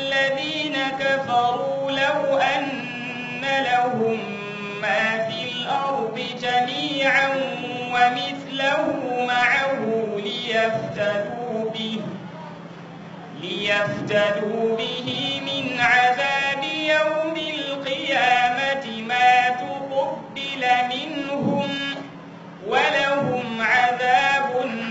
الذين كفروا لو أن لهم ما في الأرض جميعا ومثله معه ليفتدوا به ليفتدوا به من عذاب يوم القيامة ما تقبل منهم ولهم عذاب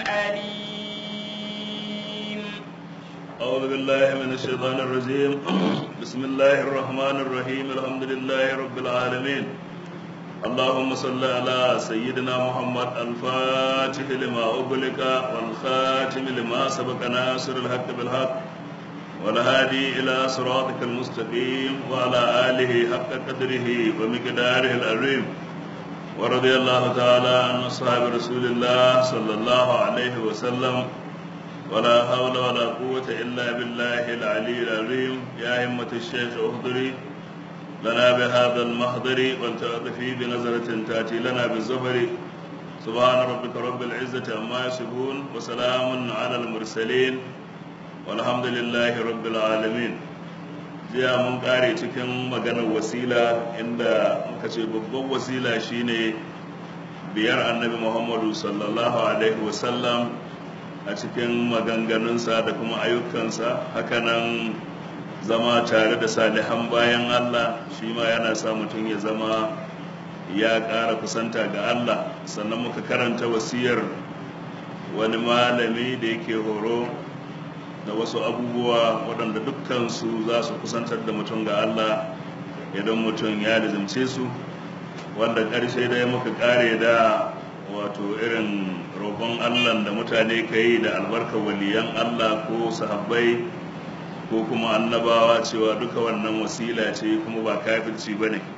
أليم أعوذ بالله من الشيطان الرجيم بسم الله الرحمن الرحيم الحمد لله رب العالمين اللهم صل على سيدنا محمد الفاتح لما أغلق والخاتم لما سبق ناصر الحق بالحق والهادي إلى صراطك المستقيم وعلى آله حق قدره ومقداره العظيم ورضي الله تعالى عن أصحاب رسول الله صلى الله عليه وسلم ولا حول ولا قوة إلا بالله العلي العظيم يا همة الشيخ احضري لنا بهذا المحضر ولتعطفي بنظرة تأتي لنا بالزفر سبحان ربك رب العزة عما يصفون وسلام على المرسلين والحمد لله رب العالمين jiya mun kare cikin maganar wasila inda muka ce babban wasila shine biyar annabi muhammadu sallallahu alaihi wasallam a cikin maganganunsa da kuma ayyukansa hakanan zama tare da salihan bayan Allah shi ma yana sa mutum ya zama ya ƙara kusanta ga Allah sannan muka karanta wasiyar wani malami da yake horo da wasu abubuwa waɗanda dukkansu za su kusantar da mutum ga Allah idan mutum ya lizimce su wanda ƙarshe dai muka ƙare da wato irin roƙon Allah da mutane ka yi da albarkar waliyan Allah ko sahabbai ko kuma annabawa cewa duka wannan wasila ce kuma ba kafirci ba ne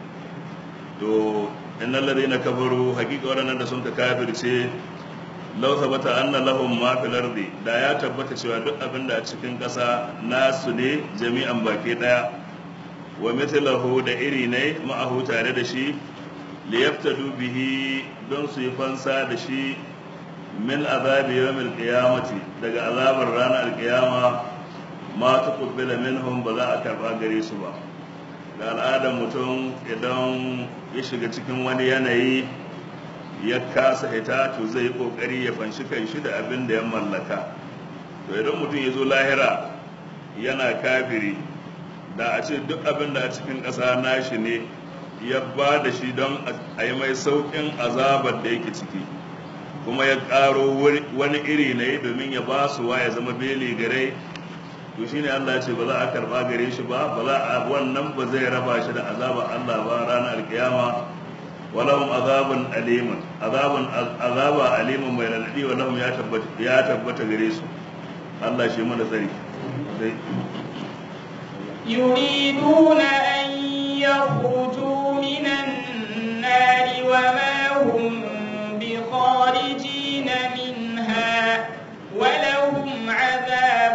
to innal ladina kafaru hakika waɗannan da sun ka kafirce law thabata anna lahum ma fil ardi da ya tabbata cewa duk abin da a cikin ƙasa nasu ne jami'an baki daya wa mithlahu da iri ne ma'ahu tare da shi liyaftadu bihi don su yi fansa da shi min azabi yawmil qiyamati daga azabar ranar qiyama ma tuqbila minhum ba za a karba gare su ba da al'adar mutum idan ya shiga cikin wani yanayi ya kasa hita to zai yi kokari ya fanshi kanshi da abin da ya mallaka to idan mutum ya zo lahira yana kafiri da a ce duk abin da a cikin ƙasa nashi ne ya ba da shi don a yi mai sauƙin azabar da yake ciki kuma ya ƙaro wani iri ne domin ya ba su wa ya zama beli gare to shine Allah ce ba za a karba gare shi ba ba za a wannan ba zai raba shi da azabar Allah ba ranar alkiyama walahum azabun aliman azabun azaba aliman mai laladi walahum ya tabbata ya tabbata gare su Allah shi mana tsari يريدون أن يخرجوا من النار وما هم بخارجين منها ولهم عذاب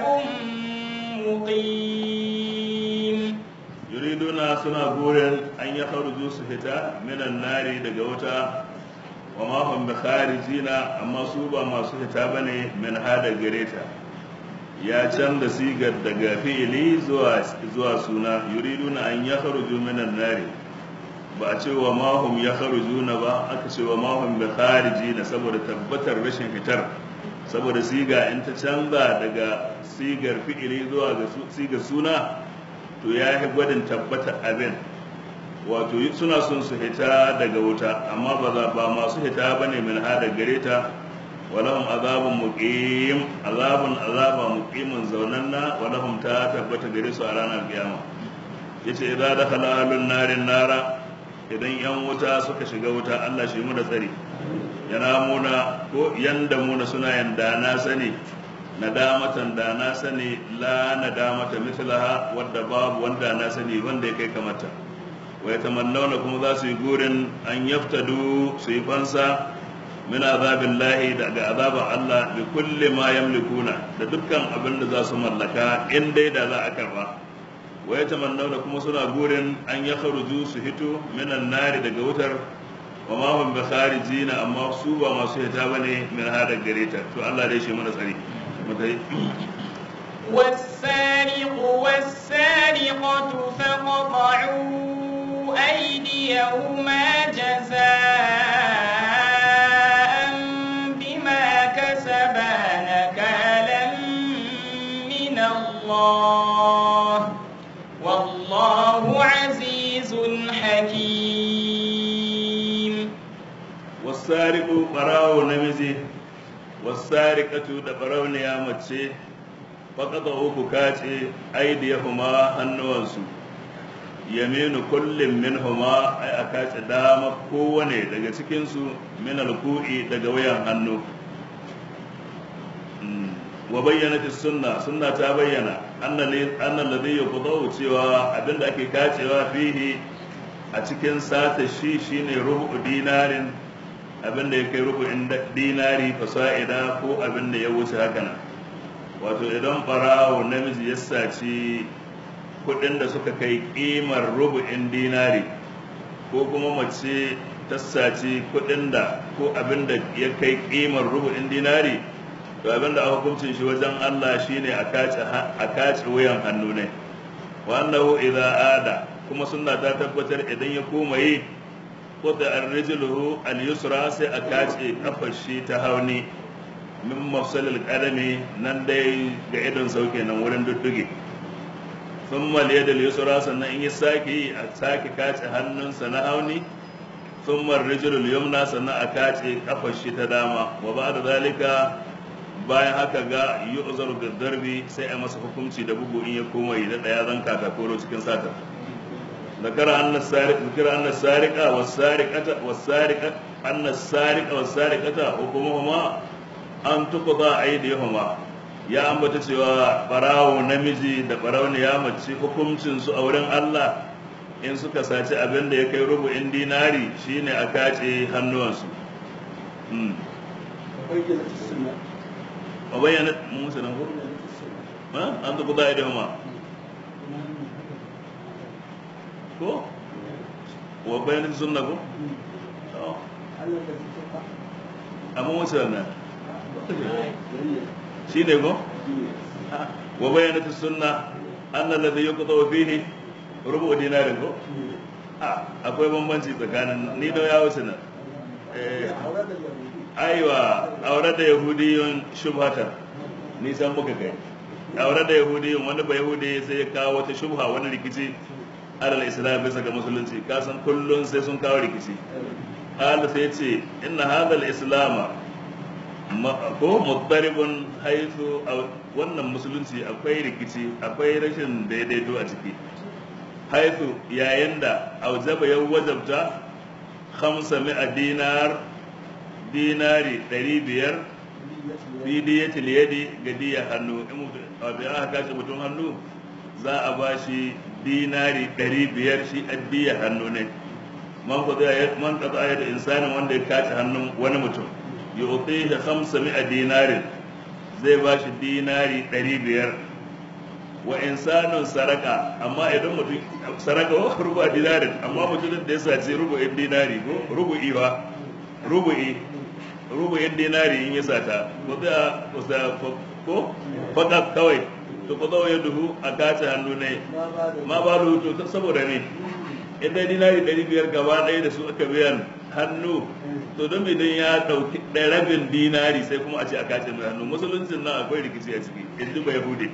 مقيم يريدون سنا بورن أن يخرجوا سهتا من النار دقوتا وما هم بخارجين أما سوبا ما سهتا بني من هذا قريتا ya canza sigar daga fi'ili zuwa zuwa suna yuriduna an yakhruju minan nari ba a ce wa mahum yakhrujuna ba aka ce wa mahum bi kharijina saboda tabbatar rashin fitar saboda siga in ta canza daga sigar fi'ili zuwa ga sigar suna to ya yi gwadin tabbatar abin wato suna son su hita daga wuta amma ba za ba masu hita bane min hada gare ta walahum azabun muqim azabun azaba muqimin zaunanna walahum ta tabbata gare su a ranar kiyama yace idza dakhala ahlun narin nara idan yan wuta suka shiga wuta Allah shi mu da tsari yana muna ko yanda muna suna yanda na sani nadamatan da na sani la nadamata mithlaha wadda babu wanda na sani wanda ya kai kamata wa yatamannawna kuma za su yi gurin an yaftadu su yi fansa min azabin lahi daga azabar Allah bi kulli ma yamlikuna da dukkan abin da za su mallaka in dai da za a karba wa yatamannawna kuma suna gurin an ya kharuju su hito minan nari daga wutar wa ma hum bi kharijina amma su ba masu hita bane min hada gareta to Allah dai shi mana tsari mutai والسارق والسارق بينهما جزاء بما كسبا نكالا من الله والله عزيز حكيم wasariqu barawo namiji wasariqatu da barauniya mace faqata uku kace aidiyahuma hannuwansu yaminu kullum minhuma ay akace dama kowane daga cikin su min alku'i daga wayan hannu wa bayyana sunna sunna ta bayyana anna alladhi yuqdaw cewa abinda ake kacewa fihi a cikin sata shi shine rubu dinarin abin da ya kai rubu'in dinari fasa'ida ko abin da ya wuce haka nan wato idan barawo namiji ya saci kudin da suka kai kimar rubu'in dinari ko kuma mace ta saci kudin da ko abin da ya kai kimar rubu'in dinari to abin da aka hukuncin shi wajen Allah shine a kace wuyan hannu ne wa annahu idza ada kuma sunna ta tabbatar idan ya koma yi wadda arrijluhu al-yusra sai a kace kafar shi ta hauni min mafsalil qadami nan dai ga idon sauke nan wurin dudduge thumma al-yad al-yusra sannan in ya sake a sake kace hannunsa na hauni thumma ar-rijlu al-yumna sannan a kace kafar shi ta dama wa ba'da zalika bayan haka ga yu'zaru darbi sai a masa hukunci da bugu in ya koma yi da daya zan katakoro cikin sata ذكر أن السارق ذكر أن السارق والسارقة والسارقة أن السارق والسارقة حكمهما أن تقضى أيديهما ya ambata cewa barawo namiji da barawo ya mace hukuncin su a wurin Allah in suka saci abin da ya kai rubu'in dinari shine a kace hannuwansu a bayyana musu nan ko an tuku da aidihuma ko wa bayanin sunna ko amma wasu wannan shi ne ko wa bayanin sunna an nan da yi kuta fihi rubu dinarin ko akwai bambanci tsakanin ni da ya wuce nan aiwa aure da yahudiyun shubhata nisan muka kai aure da yahudiyun wani ba yahudi sai ya kawo wata shubha wani rikici alal islam bisa ga musulunci kasan kullun sai sun kawo rikici qala sai ce inna hadha al-islam ko muttaribun haythu wannan musulunci akwai rikici akwai rashin daidaito a ciki haythu yayin da aujaba ya wajabta 500 dinar dinari 500 fi diyatil yadi ga diya hannu in mutum aka kashe mutum hannu za a ba shi dinari ɗari biyar shi addiya hannu ne man kaza ya da insanin wanda ya kace hannun wani mutum ya uti shi hamsa mi'a dinarin zai ba shi dinari ɗari biyar wa insanin saraka amma idan mutum saraka wa rubu a dinarin amma mutumin da ya sace rubu'in dinari ko rubu'i ba rubu'i rubu'in dinari in ya sata ko za ko fakat kawai to ko zo ya duhu a kace hannu ne ma ba da to saboda ne idan dinari ɗari biyar gaba ɗaya da su aka biyan hannu to don idan ya ɗauki ɗaya rabin dinari sai kuma a ce a kace mai hannu musuluncin nan akwai rikici a ciki in ji bai hude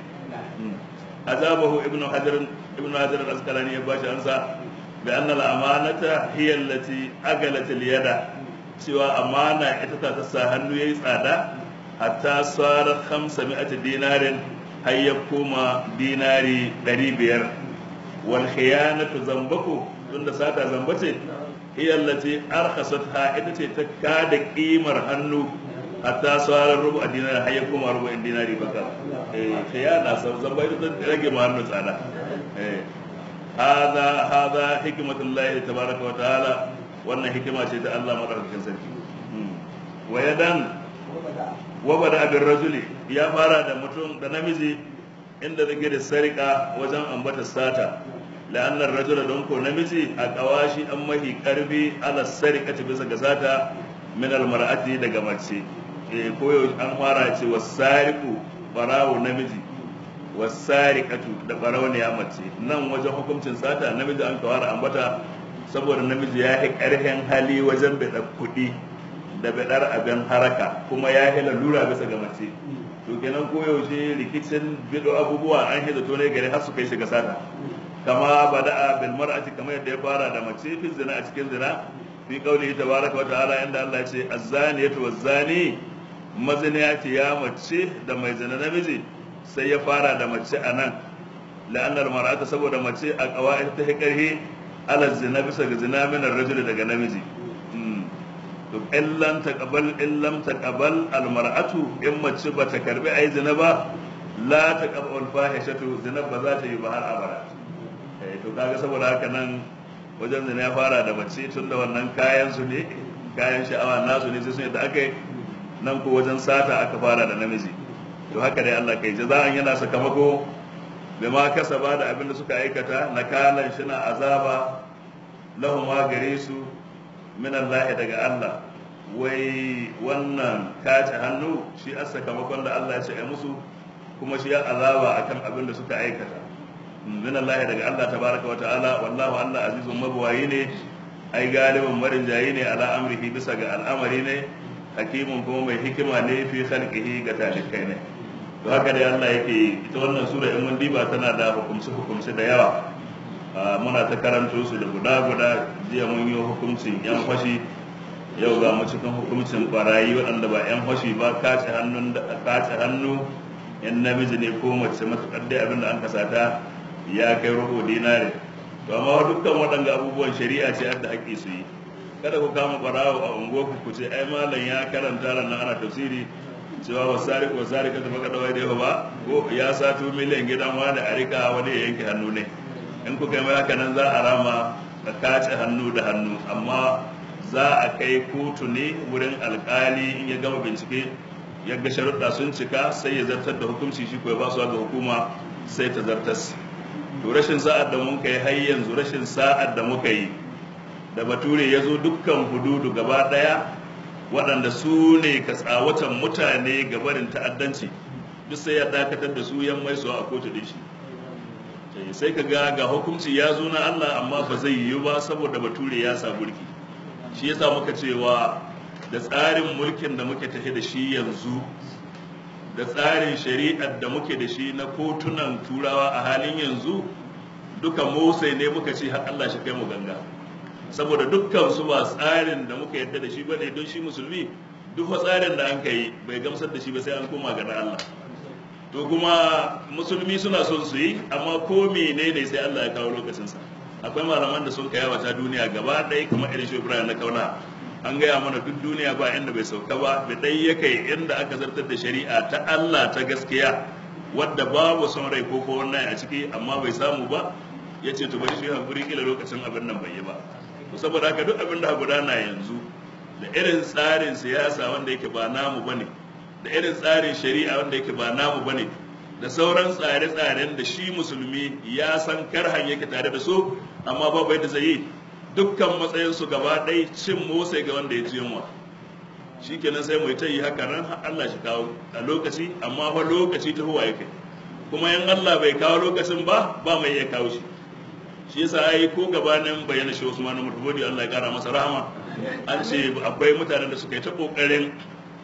azabahu ibnu hajar ibnu hajar al-asqalani ya bashi ansa bi anna al-amanata hiya allati agalat al-yada cewa amana ita ta sa hannu yayi tsada hatta sara 500 dinarin har ya koma dinari ɗari biyar wal khiyanatu zambaku tunda sata zamba ce hiya allati arkhasat ha ita ce ta kada kimar hannu hatta sauran rubu a dinari har ya koma rubu in dinari baka eh khiyana sau zamba ita ta rage ma hannu tsada eh hada hada hikmatullahi tabaraka wa ta'ala wannan hikima ce ta Allah madaukakin sarki wa yadan wabada abin rajuli ya fara da mutum da namiji inda zake da sarika wajen ambata sata la'annar rajula don ko namiji a kawashi an mahi karfi ala sarika ta bisa ga sata min almar'ati daga mace eh koyo an fara ce wasariqu barawo namiji wasariqatu da barawo ne ya mace nan wajen hukuncin sata namiji an kawara ambata saboda namiji ya yi ƙarfin hali wajen bidar kuɗi da bidar abin haraka kuma ya yi lalura bisa ga mace to kenan koyaushe rikicin bido abubuwa an yi zato ne gari har su kai shiga sata kama bada'a bil mar'ati kamar yadda ya fara da mace fi zina a cikin zina fi qaulihi tabaraka wa ta'ala inda Allah ya ce az-zaniyatu waz-zani maziniya ce ya mace da mai zina namiji sai ya fara da mace a nan la'annar mar'ata saboda mace a qawaid ta hikarhi ala zina bisa ga zina min ar-rajul daga namiji to in lam taqbal in lam taqbal al-mar'atu in mace bata karbi ai zina ba la taqbal fahishatu zina ba za ta yi ba har abada to kaga saboda haka nan wajen da ya fara da mace tun da wannan kayan su ne kayan sha'awa nasu ne sai sun yadda aka yi nan ko wajen sata aka fara da namiji to haka dai Allah kai jaza'an yana sakamako bai ma kasa ba da abin da suka aikata na kalan shi na azaba lahum ma gare su min Allah daga Allah wai wannan kace hannu shi a sakamakon da Allah ya ce ai musu kuma shi ya azaba akan abin da suka aikata min Allah daga Allah tabaraka wa ta'ala wallahu Allah azizun mabwayi ne ai galibin marin jayi ne ala amrihi bisa ga al'amari ne hakimun kuma mai hikima ne fi khalqihi ga talikai ne to haka dai Allah yake ita wannan sura in mun diba tana da hukumci hukumci da yawa muna ta karanto su da guda guda jiya mun yi hukuncin yan fashi yau ga mu cikin hukuncin barayi waɗanda ba yan fashi ba kace hannun da kace hannu yan namiji ne ko mace matukar dai abin da an kasata ya kai rubu dinare to amma dukkan waɗanda abubuwan shari'a ce da haƙƙi su yi kada ku kama ɓarawo a unguwarku ku ce ai malam ya karanta ran ana tafsiri cewa wasari ko wasari ka tafi kada wai da ba ko ya sato miliyan gidan wani a rika wani ya yanke hannu ne in kuka yi haka nan za a rama ka kace hannu da hannu amma za a kai kotu ne wurin alkali in ya gama bincike ya ga sharuɗa sun cika sai ya zartar da hukunci shi ko ya ba su ga hukuma sai ta zartas to rashin sa'ad da muka yi har yanzu rashin sa'ad da muka yi da bature ya zo dukkan hududu gaba daya waɗanda su ne ka tsawatan mutane ga barin ta'addanci duk sai ya dakatar da su yan mai a kotu din shi sai ka ga ga hukunci ya zo na Allah amma ba zai yiwu ba saboda bature ya sa mulki shi yasa muka cewa da tsarin mulkin da muke tafi da shi yanzu da tsarin shari'ar da muke da shi na kotunan turawa a halin yanzu duka motsai ne muka ce har Allah shi kai mu ganga saboda dukkan su ba tsarin da muka yadda da shi bane don shi musulmi duk tsarin da an kai bai gamsar da shi ba sai an koma ga Allah to kuma musulmi suna son su yi amma ko menene sai Allah ya kawo lokacin sa akwai malaman da sun kai wata duniya gaba ɗaya kamar irin shi Ibrahim na kauna an gaya mana duk duniya ba inda bai sauka ba da dai ya kai inda aka zartar da shari'a ta Allah ta gaskiya wadda babu son rai ko ko wannan a ciki amma bai samu ba ya ce to bari shi hankuri kila lokacin abin nan bai yi ba to saboda haka duk abin da gudana yanzu da irin tsarin siyasa wanda yake ba namu bane da irin tsarin shari'a wanda yake ba namu bane da sauran tsare-tsaren da shi musulmi ya san karhan yake tare da su amma babu yadda zai yi dukkan matsayinsu gaba ɗaya cin motsa ga wanda ya ji yunwa shi kenan sai mai ta yi haka nan Allah shi kawo a lokaci amma fa lokaci ta huwa yake kuma in Allah bai kawo lokacin ba ba mai iya kawo shi shi yasa ai ko gabanin bayyana shi Usman Mutubodi Allah ya kara masa rahama an ce akwai mutanen da suka yi ta kokarin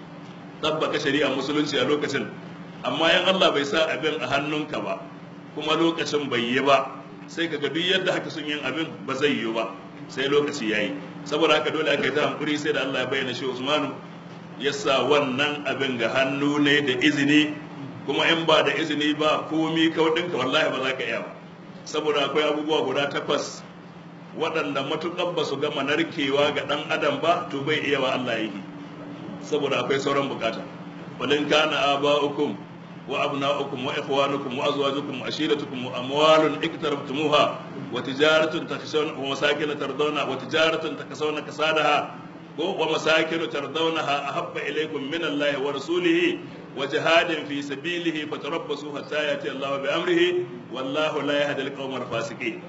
tabbaka shari'a musulunci a lokacin amma in Allah bai sa abin a hannunka ba kuma lokacin bai yi ba sai ka ga duk yadda haka sun yin abin ba zai yi ba sai lokaci ya yi saboda haka dole aka yi ta hankuri sai da Allah ya bayyana shi Usmanu ya sa wannan abin ga hannu ne da izini kuma in ba da izini ba komi kaudinka wallahi ba za ka iya ba saboda akwai abubuwa guda takwas waɗanda matuƙar ba su gama narkewa ga ɗan adam ba to bai iya wa Allah yi saboda akwai sauran bukata walin kana aba'ukum wa abna'ukum wa ikhwanukum wa azwajukum wa ashiratukum wa amwalun iktarabtumuha wa tijaratun takhshawna wa masakin tardawna wa tijaratun takasawna kasadaha wa masakin tardawnaha ahabba ilaykum min Allah wa rasulihi wa jihadin fi sabilihi fatarabbasu hatta yati Allah bi amrihi wallahu la yahdi al-qawma al-fasiqin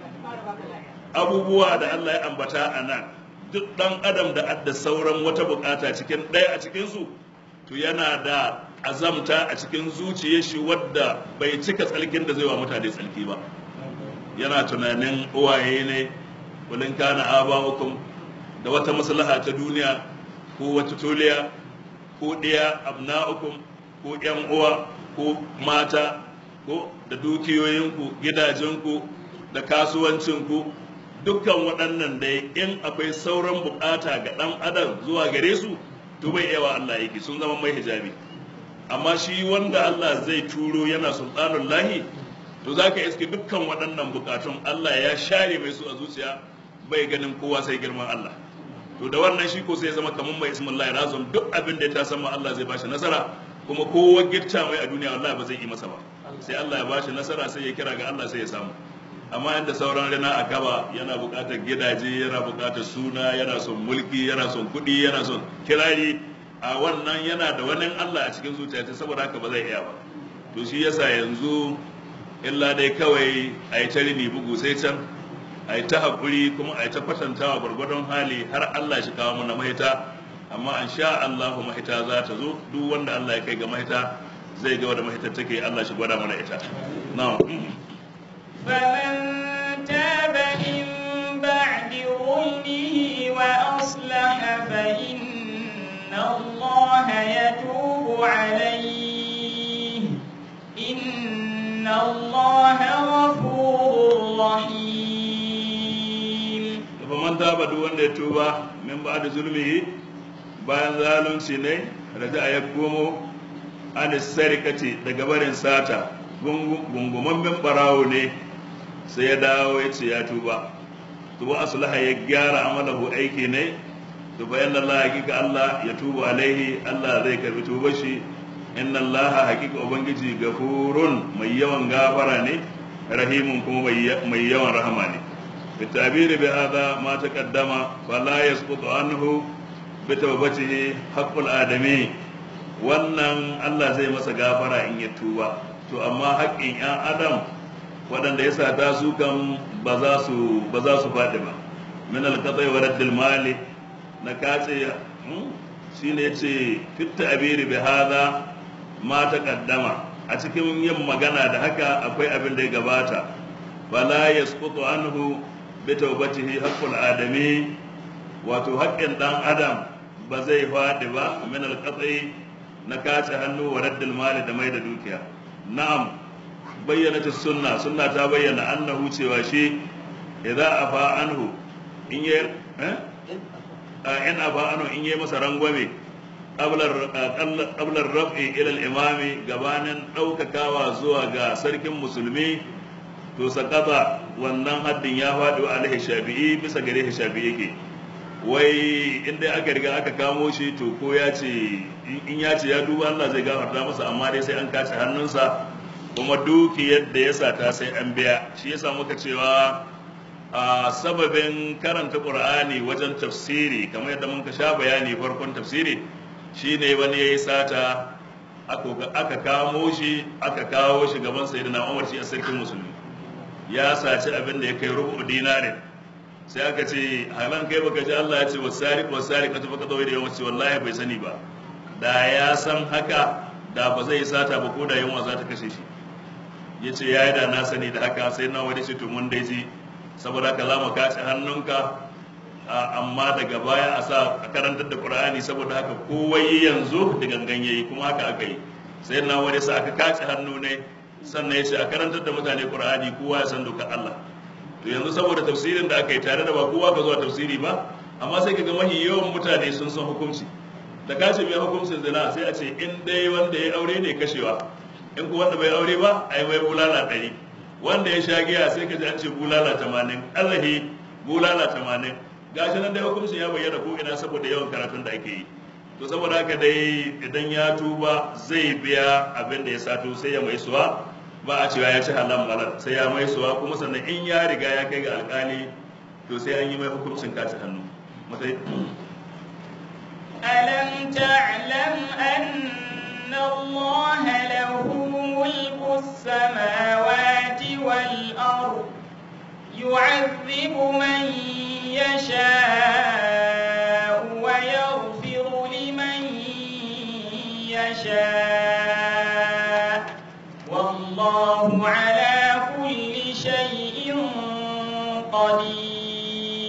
abubuwa da Allah ya ambata a nan duk ɗan adam da adda sauran wata bukata cikin ɗaya a cikinsu to yana da azamta a cikin zuciyar shi wadda bai cika tsalkin da zai wa mutane tsalki ba yana tunanin uwaye ne kulin kana aba'ukum da wata maslaha ta duniya ko wata toliya ko ɗaya abna'ukum ko ƴan uwa ko mata ko da dukiyoyinku gidajenku da kasuwancinku dukkan waɗannan dai in akwai sauran bukata ga ɗan adam zuwa gare su to bai yawa Allah yake sun zama mai hijabi amma shi wanda Allah zai turo yana sultanun lahi to za ka iske dukkan waɗannan bukatun Allah ya share mai su a zuciya bai ganin kowa sai girman Allah to da wannan shi ko sai zama kamar mai ismin Allah razum duk abin da ya ta sama Allah zai bashi nasara kuma kowa gitta mai a duniya wallahi ba zai yi masa ba sai Allah ya bashi nasara sai ya kira ga Allah sai ya samu amma yadda sauran rana a gaba yana buƙatar gidaje yana buƙatar suna yana son mulki yana son kuɗi yana son kirari a wannan yana da wani Allah a cikin zuciya saboda haka ba zai iya ba to shi yasa yanzu illa dai kawai a yi ta rini bugu sai can a yi ta haƙuri kuma a yi ta kwatantawa gwargwadon hali har Allah shi kawo mana mahita amma an sha Allahu mahita za ta zo duk wanda Allah ya kai ga mahita zai ga wanda mahitar take Allah shi gwada mana ita na'am فمن تاب من بعد ظلمه وأصلح فإن الله يتوب عليه إن الله غفور رحيم faman taba duk wanda ya tuba min ba da zulmihi bayan zalunci ne raja ya komo an sarikati daga barin sata gungumammen barawo ne sai ya dawo ya ce ya tuba to wa aslaha ya gyara amalahu aiki ne to bayan Allah hakika Allah ya tuba alaihi Allah zai karbi tuba shi inna Allah hakika ubangiji gafurun mai yawan gafara ne rahimun kuma mai yawan rahama ne بالتعبير بهذا ما تقدم فلا يسقط عنه بتوبته حق الآدمي wannan Allah zai masa gafara in ya tuba to amma haƙƙin 'yan adam waɗanda ya sata su kan ba za su ba za su faɗi ba min alqatai wa raddil mali na kace shine yace fit ta'biri bi hadha ma taqaddama a cikin yin magana da haka akwai abin da ya gabata fala yasqutu anhu bi tawbatihi haqqul adami wato haƙƙin dan adam ba zai faɗi ba min alqatai na kace hannu wa raddil mali da mai da dukiya na'am bayyana ta sunna sunna ta bayyana annahu cewa shi idza afa anhu in yi in afa anhu in yi masa rangwame qablar raf'i ila al-imami gabanin daukakawa zuwa ga sarkin musulmi to sakata wannan haddin ya faɗi wa alaihi shafi'i bisa gare shi shafi'i yake wai inda aka riga aka kamo shi to ko ya ce in ya ce ya duba Allah zai gafarta masa amma dai sai an kace hannunsa kuma dukiyar da ya sata sai an biya shi yasa muka cewa a sababin karanta qur'ani wajen tafsiri kamar yadda muka sha bayani farkon tafsiri shine wani yayi sata aka kamo shi aka kawo shi gaban sayyidina Umar shi a sarkin musulmi ya saci abin da ya kai rubu dinarin sai aka ce halan kai baka ji Allah ya ce wasariq wasariq ka tafi ka da yawan ce wallahi bai sani ba da ya san haka da ba zai sata ba ko da yunwa za ta kashe shi ya ce ya yi da na sani da haka sai na wani to mun dai ji saboda ka za mu kace hannunka amma daga baya a sa a karantar da qur'ani saboda haka kowai yanzu da gangan yayi kuma haka aka yi sai na wani sa aka kace hannu ne sannan ya ce a karantar da mutane qur'ani kowa ya san dokar Allah to yanzu saboda tafsirin da aka yi tare da ba kowa ka zuwa tafsiri ba amma sai ka ga mahi yawan mutane sun san hukunci da ka ce mai hukuncin zina sai a ce in dai wanda ya aure ne kashewa in ku wanda bai aure ba a yi mai bulala ɗari wanda ya sha giya sai ka ji an ce bulala tamanin allahi bulala tamanin gashi nan dai hukuncin ya bayyana ko ina saboda yawan karatun da ake yi to saboda haka dai idan ya tuba zai biya abin da ya sato sai ya mai suwa ba a cewa ya ci halam malal sai ya mai suwa kuma sannan in ya riga ya kai ga alkali to sai an yi mai hukuncin kaci hannu ألم تعلم أن الله له ملك السماوات والأرض يعذب من يشاء ويغفر لمن يشاء والله على كل شيء قدير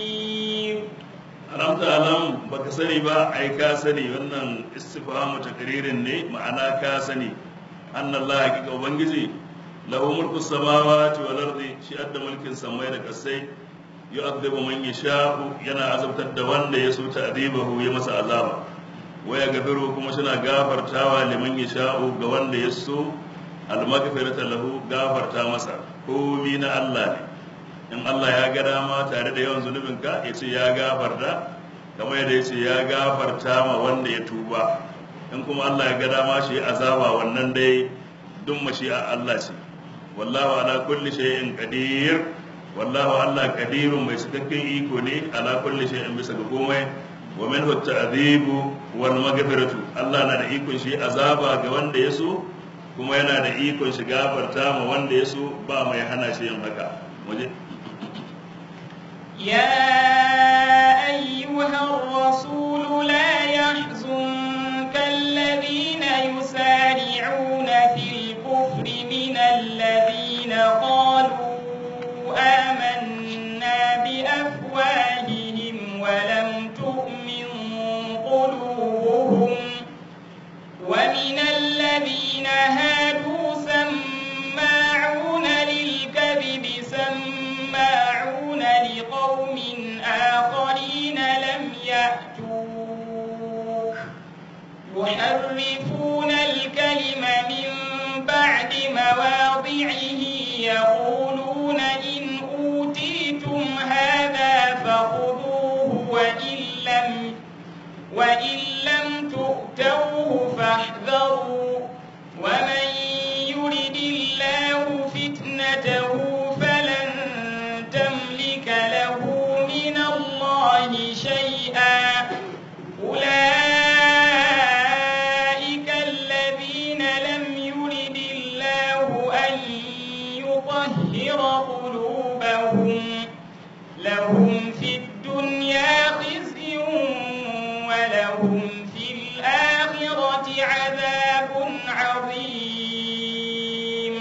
alam ta alam baka sani ba ai ka sani wannan istifhamu takririn ne ma'ana ka sani annallahi hakika ubangiji lahu mulku samawati wal ardi shi adda mulkin samai da kasai yu'adhibu man yasha'u yana azabtar da wanda ya so ta'dibahu ya masa azaba wa ya gafiru kuma suna gafartawa liman yasha'u ga wanda ya so al-maghfirata lahu gafarta masa komi na Allah ne in Allah ya ga dama tare da yawan zunubinka ya ce ya gafarta kamar yadda ya ce ya gafarta ma wanda ya tuba in kuma Allah ya ga dama shi azaba wannan dai duk mashi'a Allah ce wallahu ala kulli shay'in qadir wallahu Allah qadirun mai cikakken iko ne ala kulli shay'in bisa ga komai wa minhu at-ta'dibu wal maghfiratu Allah na da ikon shi azaba ga wanda ya so kuma yana da ikon shi gafarta ma wanda ya so ba mai hana shi yin haka waje يا أيها الرسول لا يحزنك الذين يسارعون في الكفر من الذين قالوا آمنا بأفواههم ولم تؤمن قلوبهم ومن الذين هادوا سماعون للكذب سماعون لقوم آخرين لم يأتوك يحرفون الكلم من بعد مواضعه يقولون إن أوتيتم هذا فخذوه وإن لم وإن لم تؤتوه فاحذروا ومن يرد الله فتنته فلن تملك له من الله شيئا أولئك الذين لم يرد الله أن يطهر قلوبهم لهم في الدنيا خزي ولهم في الآخرة عذاب عظيم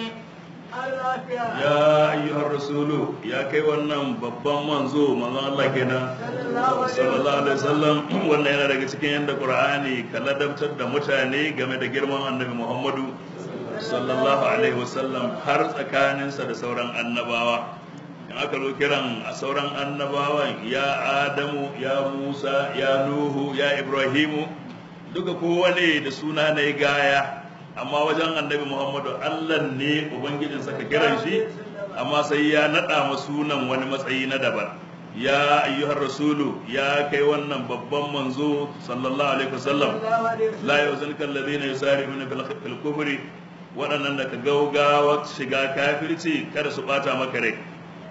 ya ayyuhar rasulu ya kai wannan babban manzo manzon Allah kenan sallallahu alaihi wasallam wannan yana daga cikin yadda Qur'ani ka ladabtar da mutane game da girman Annabi Muhammadu sallallahu alaihi wasallam har tsakaninsa da sauran annabawa in aka zo kiran a sauran annabawan ya Adamu ya Musa ya Nuhu ya Ibrahimu duka kowane da suna na gaya amma wajen annabi muhammadu allah ne ubangijin saka kiran shi amma sai ya naɗa ma sunan wani matsayi na daban ya ayyuhar rasulu ya kai wannan babban manzo sallallahu alaihi wasallam la yuzunka alladhina yusari'una fil kufri waɗannan da ka gaugawa shiga kafirci kada su bata maka rai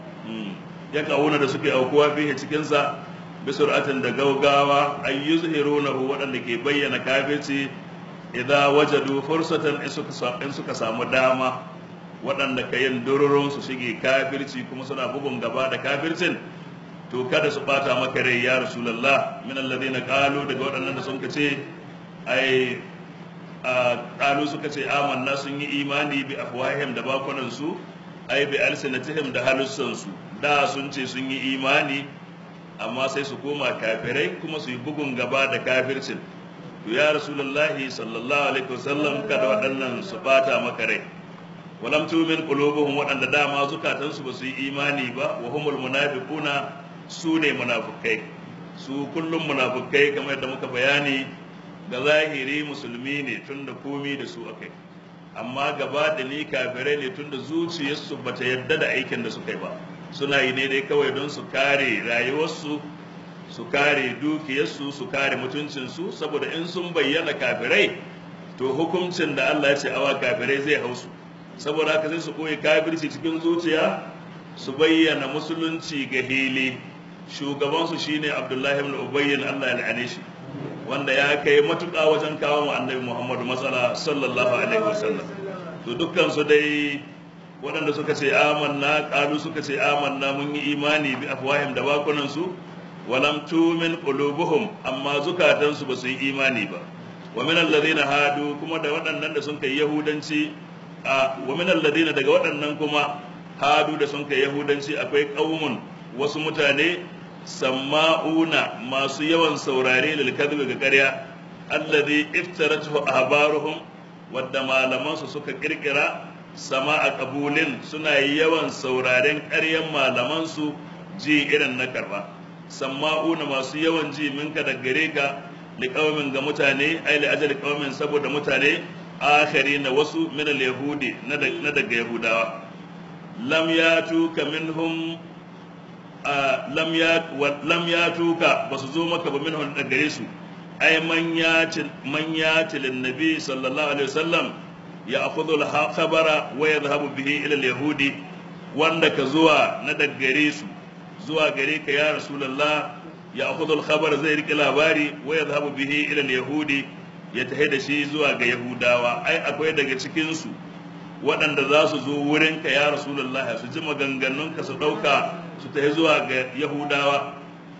ya kawuna da suke aukuwa fiye cikin sa bisur'atin da gaugawa ayyuzhirunahu waɗanda ke bayyana kafirci idza wajadu fursatan in suka samu dama waɗanda ka yin dururun su shige kafirci kuma suna bugun gaba da kafircin to kada su bata maka rai ya rasulullah min alladhina qalu daga waɗannan da sun ce ai qalu suka ce amanna sun yi imani bi afwahihim da bakunan su ai bi alsinatihim da halussan su da sun ce sun yi imani amma sai su koma kafirai kuma su yi bugun gaba da kafircin to ya rasulullahi sallallahu alaihi wasallam kada waɗannan su bata maka rai walam tumin qulubuhum waɗanda dama zukatansu ba su yi imani ba wa humul munafiquna su ne munafukai su kullum munafukai kamar yadda muka bayani ga zahiri musulmi ne tunda komi da su akai amma gaba da ni kafirai ne tunda zuciyarsu bata yadda da aikin da suka yi ba suna yi ne dai kawai don su kare rayuwarsu su kare dukiyarsu su kare mutuncinsu saboda in sun bayyana kafirai to hukuncin da Allah ya ce awa kafirai zai hausu saboda haka sai su koyi kafirci cikin zuciya su bayyana musulunci ga hili shugabansu shine Abdullahi ibn Ubayy Allah ya la'ane shi wanda ya kai matuƙa wajen kawo mu annabi Muhammadu matsala sallallahu alaihi wasallam to dukkan su dai waɗanda suka ce amanna ƙalu suka ce amanna mun yi imani bi afwahim da bakunan su walam tumin qulubuhum amma zukatansu ba su yi imani ba wa min alladhina hadu kuma da waɗannan da sun kai yahudanci a wa min alladhina daga waɗannan kuma hadu da sun kai yahudanci akwai qaumun wasu mutane samma'una masu yawan saurare lil kadhibi ga ƙarya alladhi iftaratuhu ahbaruhum wadda malaman su suka kirkira sama'a qabulin suna yawan sauraren ƙaryan malaman su ji irin na karba samma'una masu yawan ji minka da gare ka liqaumin ga mutane ai li ajali qaumin saboda mutane akhari na wasu min al-yahudi na daga yahudawa lam yatuka minhum lam ya lam yatuka basu zo maka ba minhum daga gare su ai man yati man yati lin nabi sallallahu alaihi wasallam ya akhudhu al-khabara wa yadhhabu bihi ila al-yahudi wanda ka zuwa na daga gare su zuwa gare ka ya rasulullah ya akhudhu al-khabar zai rike labari wa yadhhabu bihi ila al-yahudi ya tahi da shi zuwa ga yahudawa ai akwai daga cikin su waɗanda za su zo wurin ka ya rasulullah su ji maganganun ka su ɗauka su tahi zuwa ga yahudawa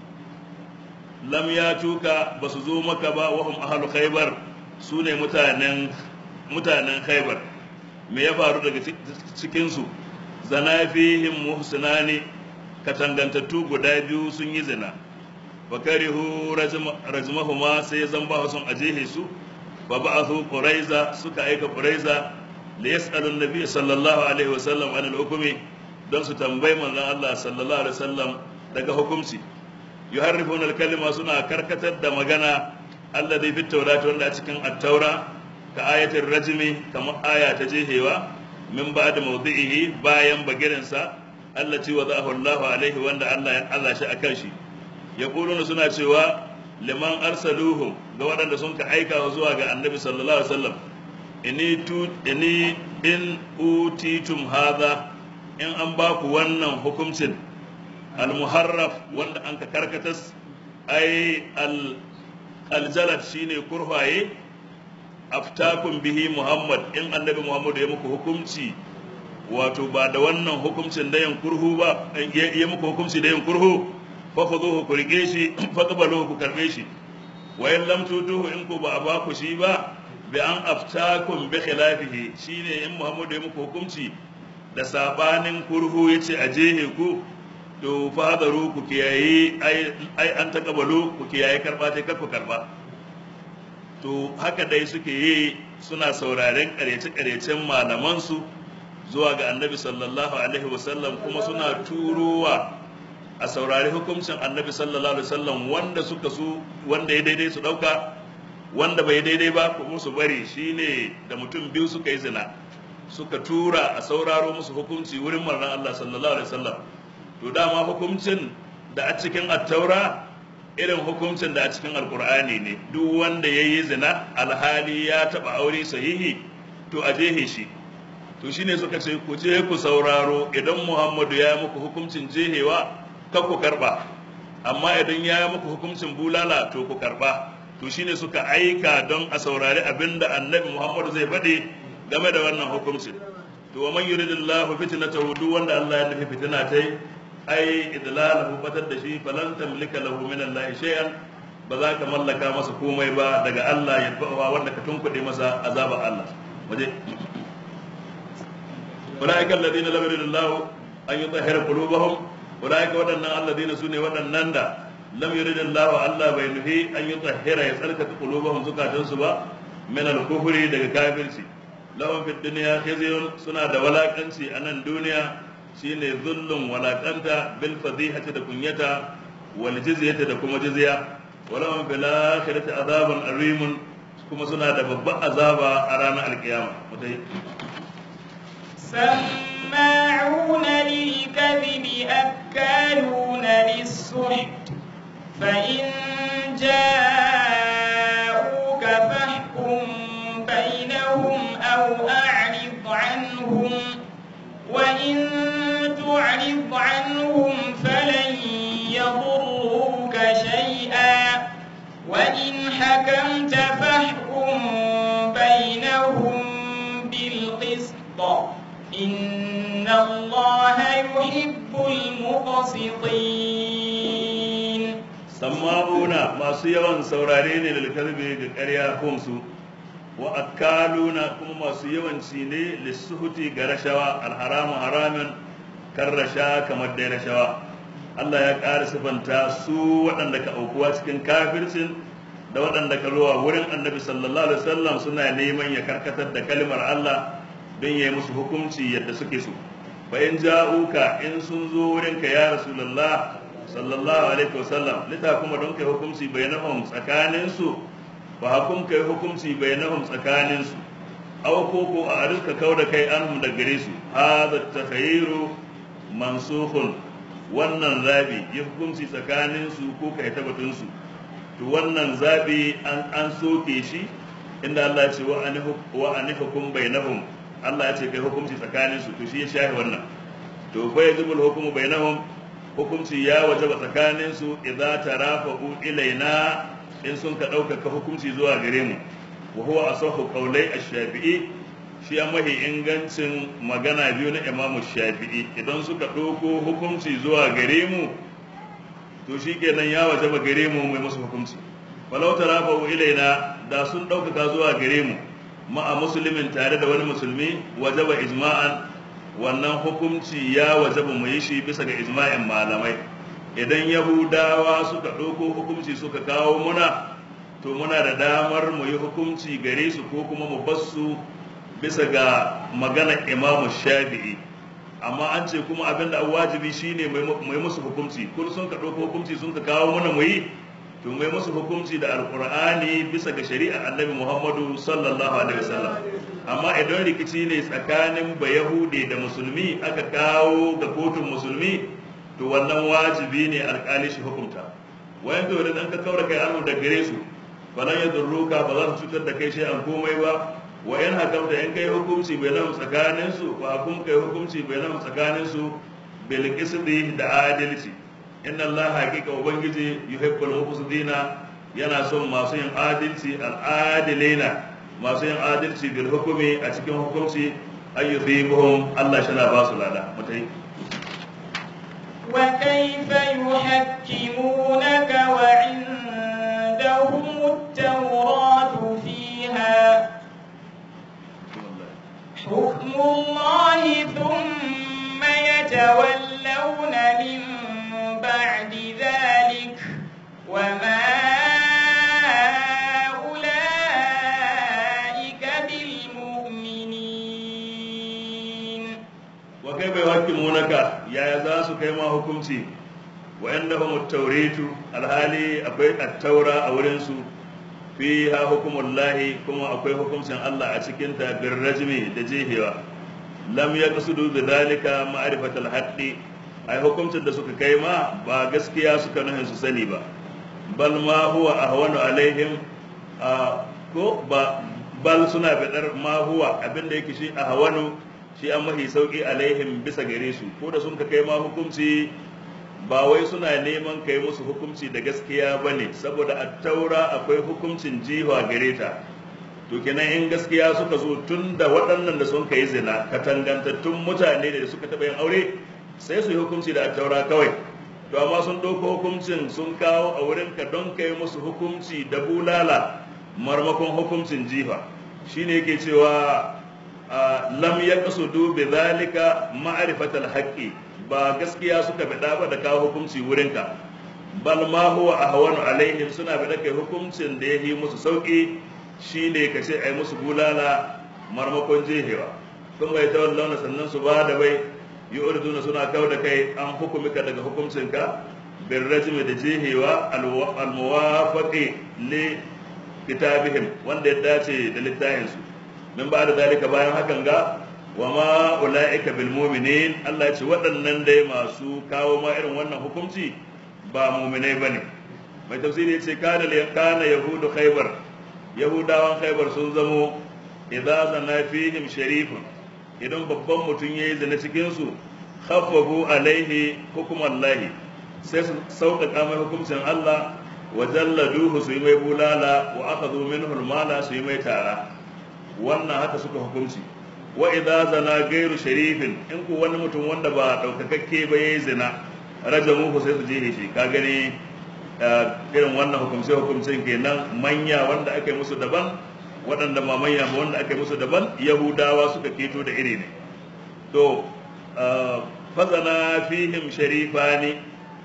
lam ya tuka ba su zo maka ba wahum ahlu khaybar su ne mutanen mutanen khaybar me ya faru daga cikin su zana fihim muhsinani katangantattu guda biyu sun yi zina fakarihu rajmahuma sai zan ba sun ajehe su fa ba'athu quraiza suka aika quraiza li yas'alu an-nabiy sallallahu alaihi wasallam an al-hukmi don su tambayi manzon Allah sallallahu alaihi wasallam daga hukunci yuharrifuna al-kalima suna karkatar da magana alladhi fi tawrat wanda a cikin at-taura ka ayatul rajmi kamar aya ta jehewa min ba'da mawdi'ihi bayan bagirinsa allati wada'ahu Allahu alaihi wanda Allah ya Allah shi akan shi yaquluna suna cewa liman arsaluhum ga waɗanda sun ka aika zuwa ga annabi sallallahu alaihi wasallam ini tu ini in utitum hadha in an ba ku wannan hukuncin al-muharraf wanda an ka karkatas ai al aljalat shine kurhaye aftakum bihi muhammad in annabi muhammad ya muku hukunci wato ba da wannan hukuncin da yin kurhu ba ya muku hukunci da yin kurhu fa khudhuhu ku rike shi fa qabaluhu ku karbe shi wa in lam tutuhu in ku ba ba ku shi ba bi an aftakum bi khilafihi shine in muhammad ya muku hukunci da sabanin kurhu yace a jehe ku to fadaru ku kiyaye ai an takabalu ku kiyaye karba ta kar ku karba to haka dai suke yi suna sauraren karyace-karyacen malamansu zuwa ga annabi sallallahu alaihi wasallam kuma suna turowa a saurari hukuncin annabi sallallahu alaihi wasallam wanda suka su wanda ya daidai su dauka wanda bai daidai ba kuma su bari shine da mutum biyu suka yi zina suka tura a sauraro musu hukunci wurin manzon Allah sallallahu alaihi wasallam to dama hukuncin da a cikin attaura irin hukuncin da a cikin alkur'ani ne duk wanda ya yi zina alhali ya taba aure sahihi to a jehe shi to shine suka ce ku je ku sauraro idan muhammadu ya yi muku hukuncin jehewa kan ku karba amma idan ya yi muku hukuncin bulala to ku karba to shine suka aika don a saurari abin da annabi muhammadu zai faɗi game da wannan hukuncin to wa man yuridillahu fitnatahu duk wanda Allah ya nufi fitina tai ai idlalahu batar da shi falan tamlika lahu min Allah shay'an ba za ka mallaka masa komai ba daga Allah ya bawa wanda ka tunkuɗe masa azaba Allah waje ulaika alladhina lam yuridillahu an yutahhira qulubahum ulaika wadannan alladhina sune wadannan da lam yuridillahu Allah bai nufi an yutahhira ya tsarkake qulubahum zukatansu ba min al-kufri daga kafirci lahum fid dunya khizyun suna da walakanci a nan duniya shine zullun walakanta bil fadihati da kunyata wal jizyati da kuma jizya walahum fil akhirati azabun arimun kuma suna da babban azaba a ranar alkiyama mutai سماعون للكذب أكالون للسحت فإن جاءوك فاحكم بينهم أو أعرض عنهم وإن تعرض عنهم فلن يضروك شيئا وإن حكمت فاحكم بينهم بالقسط إن الله يحب المقسطين سماعون ما سيوان سورارين للكذب قريا خمسو wa akaluna kuma masu yawanci ne lissuhuti ga rashawa alharamu haramin kan rasha kamar dai rashawa Allah ya ƙara sifanta su waɗanda ka aukuwa cikin kafircin da waɗanda ka zuwa wurin annabi sallallahu alaihi wasallam suna neman ya karkatar da kalmar Allah don ya yi musu hukunci yadda suke so fa in ja'uka in sun zo wurin ka ya rasulullah sallallahu alaihi wasallam lita kuma don kai hukunci bainahum tsakanin su fa hukum kai hukunci bainahum tsakanin su aw ko ko a rizka kauda kai anhum da gare su hadha takhayru mansukhun wannan zabi ya hukunci tsakanin su ko kai tabbatun su to wannan zabi an an soke shi inda Allah ya ce wa anihu wa anihukum bainahum Allah ya ce kai hukunci tsakanin su to shi ya shahi wannan to fa yazibul hukmu bainahum hukunci ya wajaba tsakanin su idza tarafa'u ilaina in sun ka ɗaukaka hukunci zuwa gare mu wa huwa asahu qawlai ash-shafi'i shi an mahi ingancin magana biyu na Imam Shafi'i idan suka ɗauko hukunci zuwa gare mu to shi kenan ya wajaba gare mu mai musu hukunci walau tarafa'u ilaina da sun ɗaukaka zuwa gare mu ma'a musulmin tare da wani musulmi wajaba ijma'an wannan hukunci ya wajaba mu yi shi bisa ga ijma'in malamai idan yahudawa suka ɗauko hukunci suka kawo muna to muna da damar mu yi hukunci gare su ko kuma mu basu bisa ga magana imamu shafi'i amma an ce kuma abin da wajibi shine mu yi musu hukunci kun sun ka ɗauko hukunci sun ka kawo muna mu yi to mai musu hukunci da alkur'ani bisa ga shari'ar annabi muhammadu sallallahu alaihi wasallam amma idan rikici ne tsakanin bayahude da musulmi aka kawo ga kotun musulmi to wannan wajibi ne alkali shi hukunta wayan to da ka kaura kai anu da gare su falan ya durruka ba za su cutar da kai shi an komai ba wa in hakamta in kai hukunci bai nan tsakanin su ba kun kai hukunci bai nan tsakanin su bil qisdi da adalci inna Allah haqiqa ubangiji yuhibbul muqsidina yana son masu yin adalci al-adilina masu yin adalci bil hukumi a cikin hukunci ayyuhibuhum Allah shi na ba su lada mutai وكيف يحكمونك وعندهم التوراة فيها حكم الله ثم يتولون من بعد ذلك وما أولئك بالمؤمنين وكيف يحكمونك يا يزاس كيما حكمتي وعندهم التوريت الهالي أبي التوراة أولنسو فيها حكم الله كما أقوي حكم سن الله أتكنت بالرجم دجيهوا لم يقصدوا بذلك معرفة الحق ai hukuncin da suka kai ma ba gaskiya suka nuhin su sani ba bal ma huwa ahwanu alaihim ko ba bal suna bidar ma huwa abinda yake shi ahwanu shi an mahi sauki alaihim bisa gare su ko da sun ka kai ma hukunci ba wai suna neman kai musu hukunci da gaskiya bane saboda a taura akwai hukuncin jiwa gare ta to kenan in gaskiya suka zo tun da waɗannan da sun kai zina katangantattun mutane da suka taɓa yin aure sai su yi hukunci da attaura kawai to amma sun ɗauko hukuncin sun kawo a wurin ka don kai musu hukunci da bulala marmakon hukuncin jifa shine yake cewa lam ya kasudu bi zalika ma'rifatal haqqi ba gaskiya suka bida ba da kawo hukunci wurin ka bal ma huwa ahwanu alaihim suna bida kai hukuncin da yayi musu sauki shine ka ce ai musu bulala marmakon jehewa sun bai tawallana sannan su ba da bai yu'riduna suna kau da kai an hukumika daga hukuncinka bin rajmi da jehewa almuwafaqi li kitabihim wanda ya dace da littafin su min ba da zalika bayan hakan ga wa ma ulaika bil mu'minin Allah ya ce waɗannan dai masu kawo ma irin wannan hukunci ba mu'minai bane mai tafsiri ya ce kana kana yahudu khaybar yahudawan khaybar sun zamo idza zana fihim sharifun idan babban mutum ya yi zina cikinsu khaffafu alaihi hukuman lahi sai su sauƙaƙa mai hukuncin Allah wa jalladuhu su yi mai bulala wa aka zo min hulmala su yi mai tara wannan haka suka hukunci wa idza zana gairu sharifin in ku wani mutum wanda ba ɗaukakakke ba ya yi zina rajamuhu sai su je shi ka gani irin wannan hukumce hukumcin kenan manya wanda aka yi musu daban waɗanda mamanya ba wanda aka yi musu daban yahudawa suka keto da iri ne to fazana fihim sharifani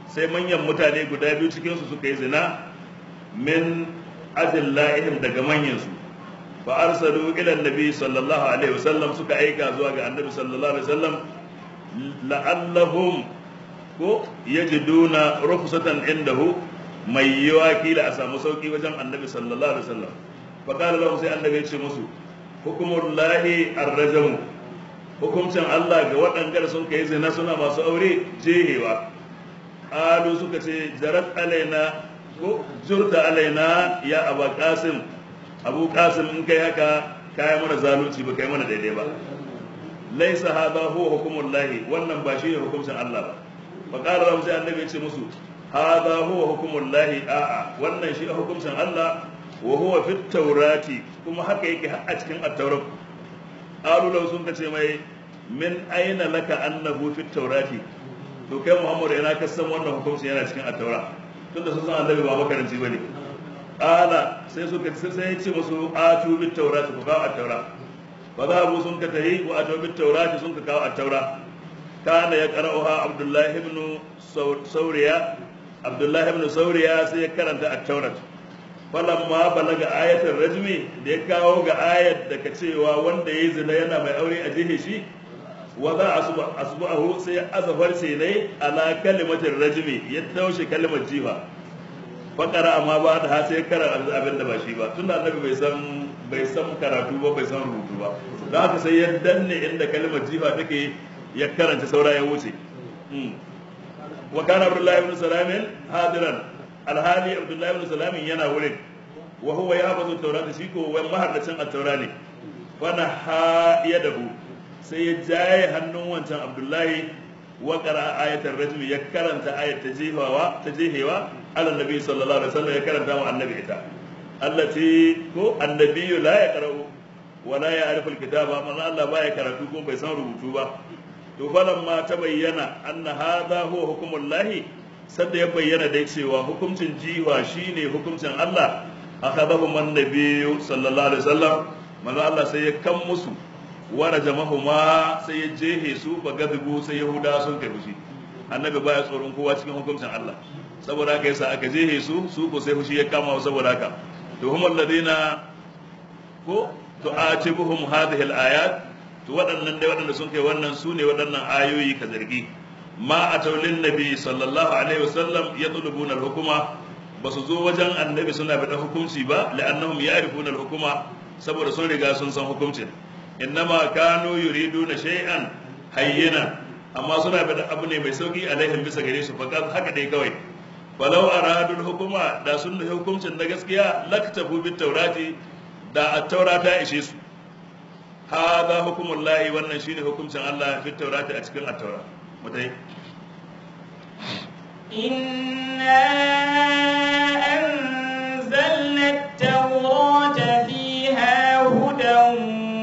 sai manyan mutane guda biyu cikin su suka yi zina min azillahim daga manyan su fa arsalu ila annabi sallallahu alaihi wasallam suka aika zuwa ga annabi sallallahu alaihi wasallam la'allahum ko yajiduna rukhsatan indahu mai yiwa kila a samu sauki wajen annabi sallallahu alaihi wasallam fa qala lahum sai annabi ya ce musu hukumullahi arrajamu hukuncin Allah ga waɗanda sun kai zina suna masu aure jehewa alu suka ce jarat alaina ko jurta alaina ya aba qasim abu qasim in kai haka kai mana zalunci ba kai mana daidai ba laisa hadha huwa hukumullahi wannan ba shi ne hukuncin Allah ba fa qala lahum sai annabi ya ce musu hadha huwa hukumullahi a'a wannan shi hukuncin Allah wa huwa fit taurati kuma haka yake a cikin at-taurat qalu law sun kace mai min aina laka annahu fit taurati to kai Muhammad ina ka san wannan hukunci yana cikin at-taurat tunda sun san annabi ba makaranci bane qala sai suka sai ya ce musu atu bit taurati ku kawo at-taurat fa zahabu sun ka tahi wa atu bit taurati sun ka kawo at-taurat kana ya qara'uha Abdullah ibn Sauriya Abdullah ibn Sauriya sai ya karanta at-taurat falamma balaga ayatul rajmi da ya kawo ga ayat da ka cewa wanda ya zina yana mai aure a jihe shi wa za a asbu'ahu sai azafar sai ne ala kalimatin rajmi ya taushe kalimar jifa fakara amma ba da ha sai kara abin da ba shi ba tunda annabi bai san bai san karatu ba bai san rubutu ba da haka sai ya danne inda kalimar jifa take ya karanta saura ya wuce wa kana abdullahi ibn salamin hadiran alhali abdullahi ibn salamin yana wurin wa huwa yahfazu tawrata shi ko wai mahardacin at-taura ne fana ha yadahu sai ya jaye hannun wancan abdullahi wa qara ayatul rajm ya karanta ayat ta jihawa ta jihewa ala nabi sallallahu alaihi wasallam ya karanta wa annabi ita allati ko annabiyyu la yaqra'u wa la ya'rifu al-kitaba man Allah baya karatu ko bai san rubutu ba to falamma ta bayyana anna hadha huwa hukmullahi sadda ya bayyana dai cewa hukuncin jiwa shine hukuncin Allah akhadahu man nabiyyu sallallahu alaihi wasallam manzo Allah sai ya kan musu wara jama'uma sai ya jehe su ba gadibu sai yahuda sun kai fushi annabi baya tsoron kowa cikin hukuncin Allah saboda haka yasa aka jehe su su ko sai fushi ya kama saboda haka to hum alladhina ko tu'atibuhum hadhihi al-ayat to waɗannan dai waɗanda sun kai wannan su ne waɗannan ayoyi ka zargi ma a taulin nabi sallallahu alaihi wasallam ya tulubuna hukuma ba su zo wajen annabi suna bada hukunci ba la'annahum ya'rifuna al-hukuma saboda sun riga sun san hukuncin innama kanu yuriduna shay'an hayyina amma suna bada abu ne mai sauki alaihim bisa gare su faqat haka dai kawai falau aradul hukuma da sun da hukuncin na gaskiya laktabu bit taurati da at-taura ta ishe su hadha hukumullahi wannan shine hukuncin Allah fit taurati a cikin at-taura mutai إنا أنزلنا التوراة فيها هدى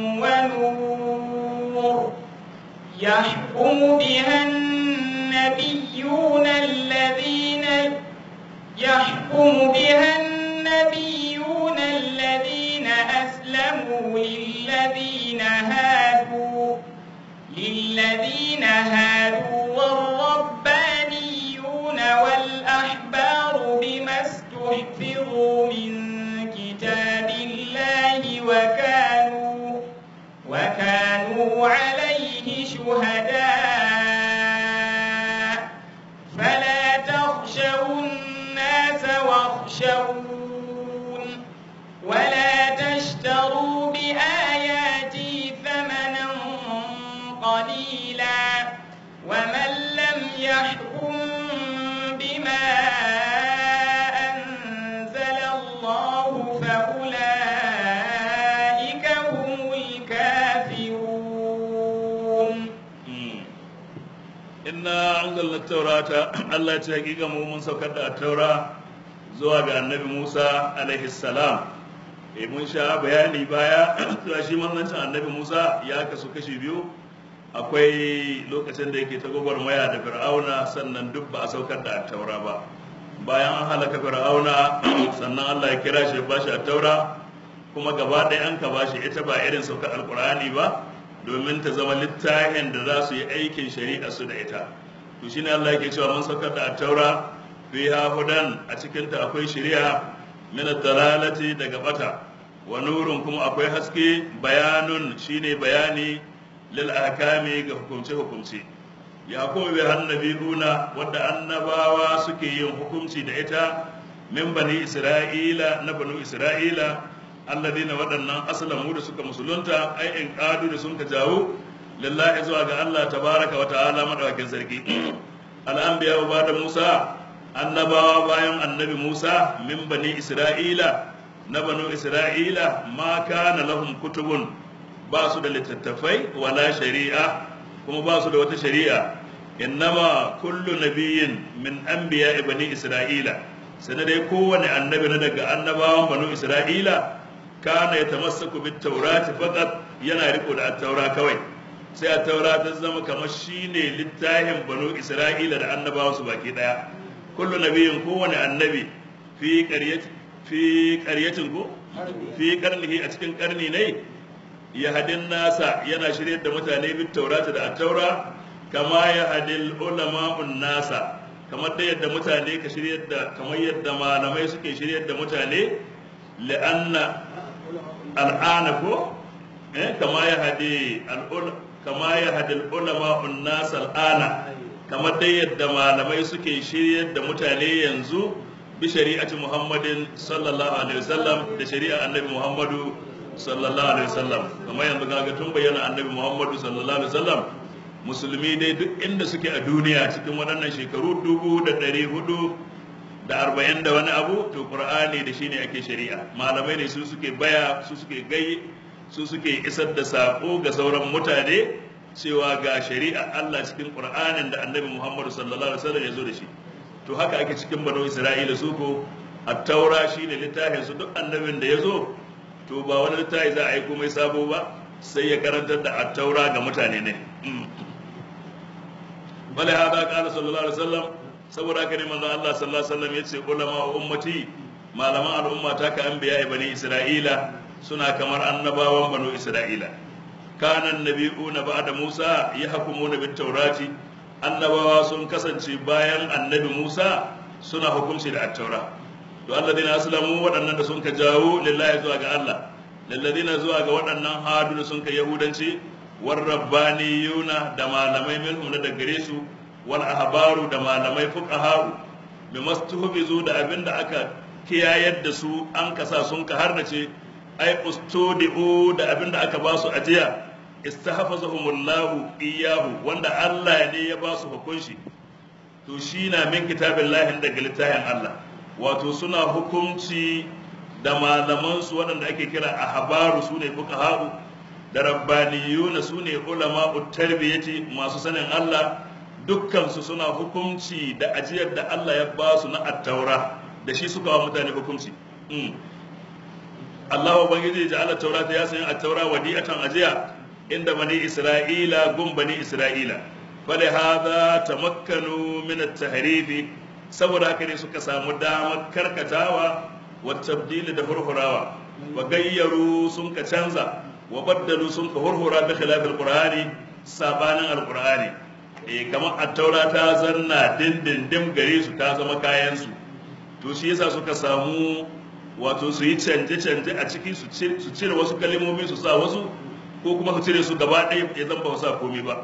ونور يحكم بها النبيون الذين يحكم بها النبيون الذين أسلموا للذين هادوا للذين هادوا والربانيون والأحبار بما استحفظوا من كتاب الله وكانوا وكانوا عليه شهداء فلا تخشوا الناس واخشون ولا تشتروا بآياتي ثمنا قليلا ومن لم يحكم بما أنزل الله فأولئك هم الكافرون inna anzalna taurata Allah ya ce hakika mu mun saukar da taura zuwa ga annabi Musa alaihi salam eh mun sha bayani baya cewa shi manzancin annabi Musa ya kasu kashi biyu akwai lokacin da yake ta gwagwarmaya da fir'auna sannan duk ba a saukar da taura ba bayan an halaka fir'auna sannan Allah ya kira shi ya bashi taura kuma gaba ɗaya an ka bashi ita ba irin saukar alkur'ani ba domin ta zama littafin da za su yi aikin shari'a su da ita to shine Allah yake cewa mun saukar da at-taura fiha hudan a cikin ta akwai shari'a min ad-dalalati daga bata wa nurun kuma akwai haske bayanun shine bayani lil ahkami ga hukumce hukumce ya kuma bi annabiyuna wadda annabawa suke yin hukunci da ita min bani isra'ila na banu isra'ila alladina waɗannan aslamu da suka musulunta ai in qadu da sun ka jawo lillahi zuwa ga Allah tabaraka wa ta'ala madawakin sarki al-anbiya wa da Musa annabawa bayan annabi Musa min bani isra'ila na banu isra'ila ma kana lahum kutubun ba su da littattafai wala shari'a kuma ba su da wata shari'a innama kullu nabiyyin min anbiya bani isra'ila sai dai kowane annabi na daga annabawan banu isra'ila kana ya tamassaku bit taurati faqat yana riko da at-taura kawai sai at-taura ta zama kamar shine littafin banu isra'ila da annabawan su baki daya kullu nabiyyin kowane annabi fi qaryati fi qaryatin ko fi qarnihi a cikin karni ne ya hadin nasa yana shiryar da mutane bit taurati da at-taura kama ya hadil ulama'un nasa kamar da yadda mutane ka shiryar da kamar yadda malamai suke shiryar da mutane la'anna al'ana ko eh kama ya hadi al'ul kama ya hadi ulama'un nas al'ana kamar da yadda malamai suke shiryar da mutane yanzu bi shari'ati Muhammadin sallallahu alaihi wasallam da shari'a annabi Muhammadu sallallahu alaihi wasallam kamar yanzu kaga tun bayyana annabi Muhammadu sallallahu alaihi wasallam musulmi dai duk inda suke a duniya cikin waɗannan shekaru dubu da ɗari hudu da arba'in da wani abu to qur'ani da shine ake shari'a malamai ne su suke baya su suke gai su suke isar da sako ga sauran mutane cewa ga shari'a Allah cikin qur'anin da annabi Muhammad sallallahu alaihi wasallam ya zo da shi to haka ake cikin banu Isra'ila su ko at-taura shine littafin su duk annabin da ya zo to ba wani littafi za a yi komai sabo ba sai ya karantar da at-taura ga mutane ne bale hada qala sallallahu alaihi wasallam saboda haka ne manzo Allah sallallahu alaihi wasallam yace ulama ummati malaman al'umma ta ka anbiya bani isra'ila suna kamar annabawan banu isra'ila kana annabiyuna ba'da Musa yahkumuna bit taurati annabawa sun kasance bayan annabi Musa suna hukunci da at-taura to alladina aslamu waɗannan da sun ka jawo lillahi zuwa ga Allah lilladina zuwa ga waɗannan hadu da sun ka yahudanci warrabbaniyuna da malamai minhum na da gare su wal ahbaru da malamai fuqaha bi mastuhbizu da abinda aka kiyayar da su an kasa sun ka harnace ai ustudiu da abinda aka ba su ajiya istahfazahumullahu iyyahu wanda Allah ne ya ba su hukunci to shi na min kitabillahi daga littafin Allah wato suna hukunci da malaman su waɗanda ake kira ahbaru sune fuqaha da rabbaniyuna su ne ulama tarbiyyati masu sanin Allah dukkansu suna hukunci da ajiyar da Allah ya ba su na attaura da shi suka wa mutane hukunci Allah wa bangiji da Allah taura ta ya sanya attaura wadi'atan ajiya inda bani Isra'ila gun bani Isra'ila fali hadha tamakkanu min at-tahrifi saboda haka ne suka samu damar karkatawa wa tabdili da hurhurawa wa gayyaru sun ka canza wa baddalu sun ka hurhura bi khilaf alqur'ani sabanin alqur'ani eh kamar at-taura ta zanna dindindim gare su ta zama kayan su to shi yasa suka samu wato su yi canje canje a ciki su cire wasu kalmomi su sa wasu ko kuma su cire su gaba ɗaya ya zan ba sa komai ba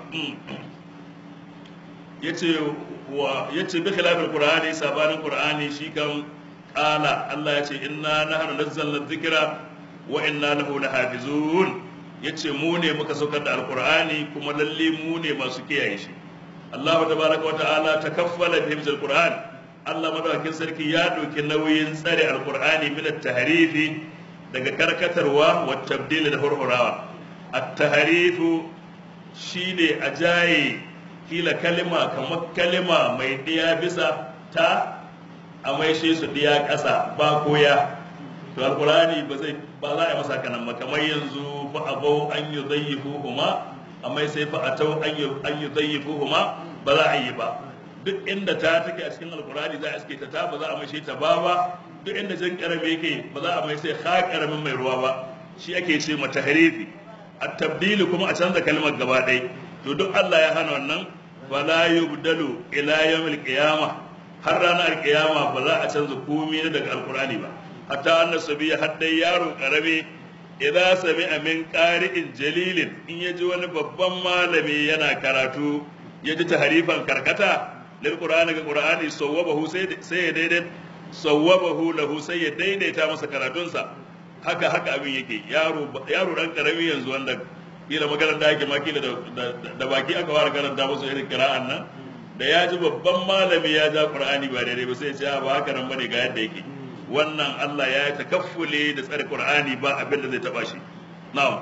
yace wa yace bi khilaf alqur'ani sabanin qur'ani shi kan qala Allah yace inna nahnu nazzalna dhikra wa inna lahu lahafizun yace mu ne muka saukar da alqur'ani kuma lalle mu ne masu kiyaye shi Allah tabaraka wa ta'ala takaffala bi hifzil qur'an Allah madawakin sarki ya dauki nauyin tsare alqur'ani min at-tahrifi daga karkatarwa wa tabdil da hurhurawa at-tahrifu shine ajaye kila kalima kamar kalima mai diya bisa ta a maishe su diya ƙasa ba koya to alqur'ani ba zai ba za a yi masa kanan ba kamar yanzu fa abau an yi zayyifu huma amma sai fa atau an yi zayyifu huma ba za a yi ba duk inda ta take a cikin alqur'ani za a iske ta ta ba za a maishe ta ba ba duk inda jan karame yake ba za a mai sai ha karamin mai ruwa ba shi ake ce mata harifi at tabdili kuma a canza kalmar gaba ɗaya to duk Allah ya hana wannan fala yubdalu ila yawmil qiyamah har ranar qiyama ba za a canza komai daga alqur'ani ba hatta annas sabiya haddai yaro karami idza sami'a min qari'in jalilin in yaji wani babban malami yana karatu yaji taharifan karkata lil qur'ani ga qur'ani sawwabahu sai sai ya daidai sawwabahu lahu sai ya daidaita masa karatunsa haka haka abin yake yaro yaro dan karami yanzu wanda kila maganar da ake ma kila da baki aka fara karanta musu irin kira'an nan da ya ji babban malami ya ja qur'ani ba daidai ba sai ya ce ba haka nan bane ga yadda yake wannan Allah ya yi takaffule da tsare qur'ani ba abin da zai taba shi na'am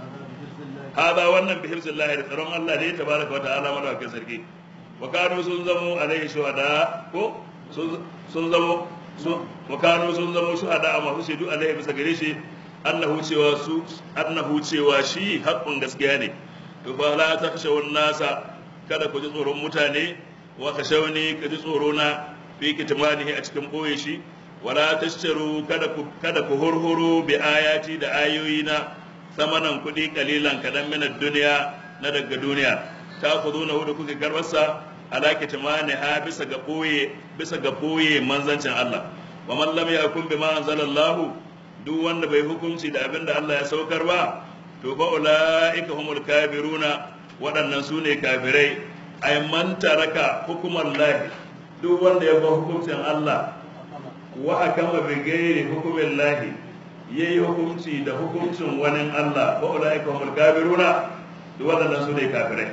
hada wannan bi hifzillahi da tsaron Allah ne tabaraka wa ta'ala madawakin sarki wa kanu sun zamo alaihi shuhada ko sun zamo wa kanu sun zamo shuhada a masu shaidu alaihi bisa gare shi annahu cewa su annahu cewa shi haƙƙun gaskiya ne to fa la takhshawun nasa kada ku ji tsoron mutane wa khashawni ka ji tsoro na fi kitmanihi a cikin boye shi wala tashtaru kada ku kada ku hurhuru bi ayati da ayoyina samanan kuɗi kalilan kadan min duniya na daga duniya ta ku zo na hudu kuke garbarsa ala kitmaniha bisa ga boye bisa ga boye manzancin Allah wa man lam yakun bima anzalallahu duk wanda bai hukunci da abin da Allah ya saukar ba to fa ulaika humul kafiruna waɗannan su ne kafirai ay man taraka hukuman lahi duk wanda ya ba hukuncin Allah wa akama bi ghairi hukumin lahi yayi hukunci da hukuncin wani Allah fa ulaika humul kafiruna duk waɗannan su ne kafirai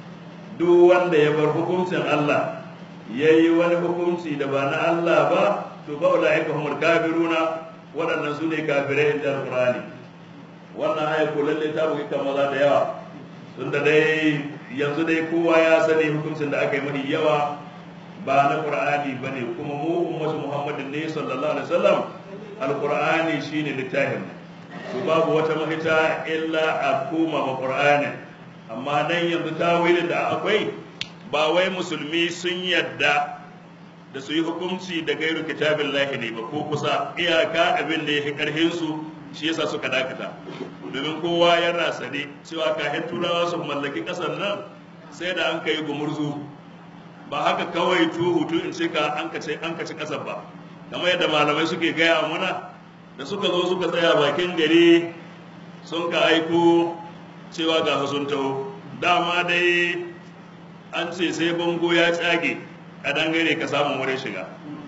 duk wanda ya bar hukuncin Allah yayi wani hukunci da ba na Allah ba to fa ulaika humul kafiruna waɗannan su ne kafirai da alƙur'ani wannan aya ko lalle ta bugi kan maza da yawa tunda dai yanzu dai kowa ya sani hukuncin da aka yi mafi yawa ba na qur'ani bane kuma mu ummatu muhammadin ne sallallahu alaihi wasallam alqur'ani shine littafin to babu wata mahita illa a koma ma qur'ani amma nan yanzu tawilin da akwai ba wai musulmi sun yadda da su yi hukunci da gairu kitabin lahi ne ba ko kusa iyaka abin da ya fi karhin su shi yasa suka dakata domin kowa yana sane cewa kafin turawa su mallaki kasar nan sai da an kai gumurzu ba haka kawai tuhu tu in ce ka an kace an kaci kasar ba kamar yadda malamai suke gaya mana da suka zo suka tsaya bakin gari sun ka aiko cewa ga sun taho dama dai an ce sai bango ya tsage a dangare ka samun wurin shiga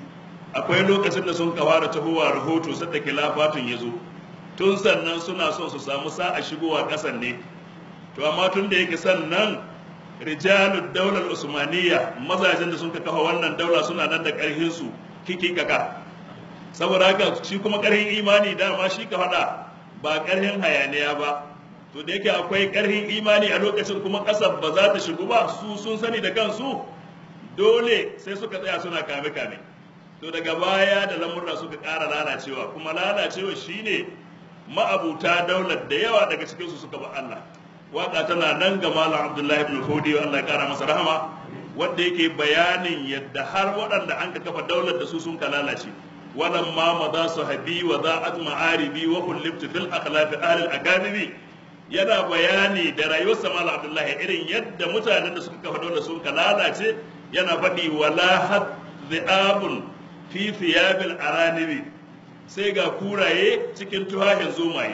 akwai lokacin da sun kawo da tahowa rahoto sadda kilafatun ya zo tun sannan suna son su samu sa'a shigowa ƙasar ne to amma tun da yake sannan rijalud daular usmaniyya mazajen da sun kafa wannan daula suna nan da ƙarfin su kiki kaka saboda haka shi kuma ƙarfin imani dama shi ka faɗa ba ƙarfin hayaniya ba to da yake akwai ƙarfin imani a lokacin kuma ƙasar ba za ta shigo ba su sun sani da kansu dole sai suka tsaya suna kame-kame to daga baya da lamurra suka ƙara lalacewa kuma lalacewa shine ma'abuta daular da yawa daga cikinsu suka ba Allah waka tana nan ga malam abdullahi ibn fodi Allah ya kara masa rahama wanda yake bayanin yadda har waɗanda an ka kafa daular da su sun ka lalace walan ma maza sahabi wa za'at ma'aribi wa kullibtu fil akhlaqi ahli al-akademi yana bayani da rayuwar malam abdullahi irin yadda mutanen da suka kafa daular sun ka lalace yana faɗi wala hadhi'abun fi thiyabil aranibi sai ga kuraye cikin tuhahin zomaye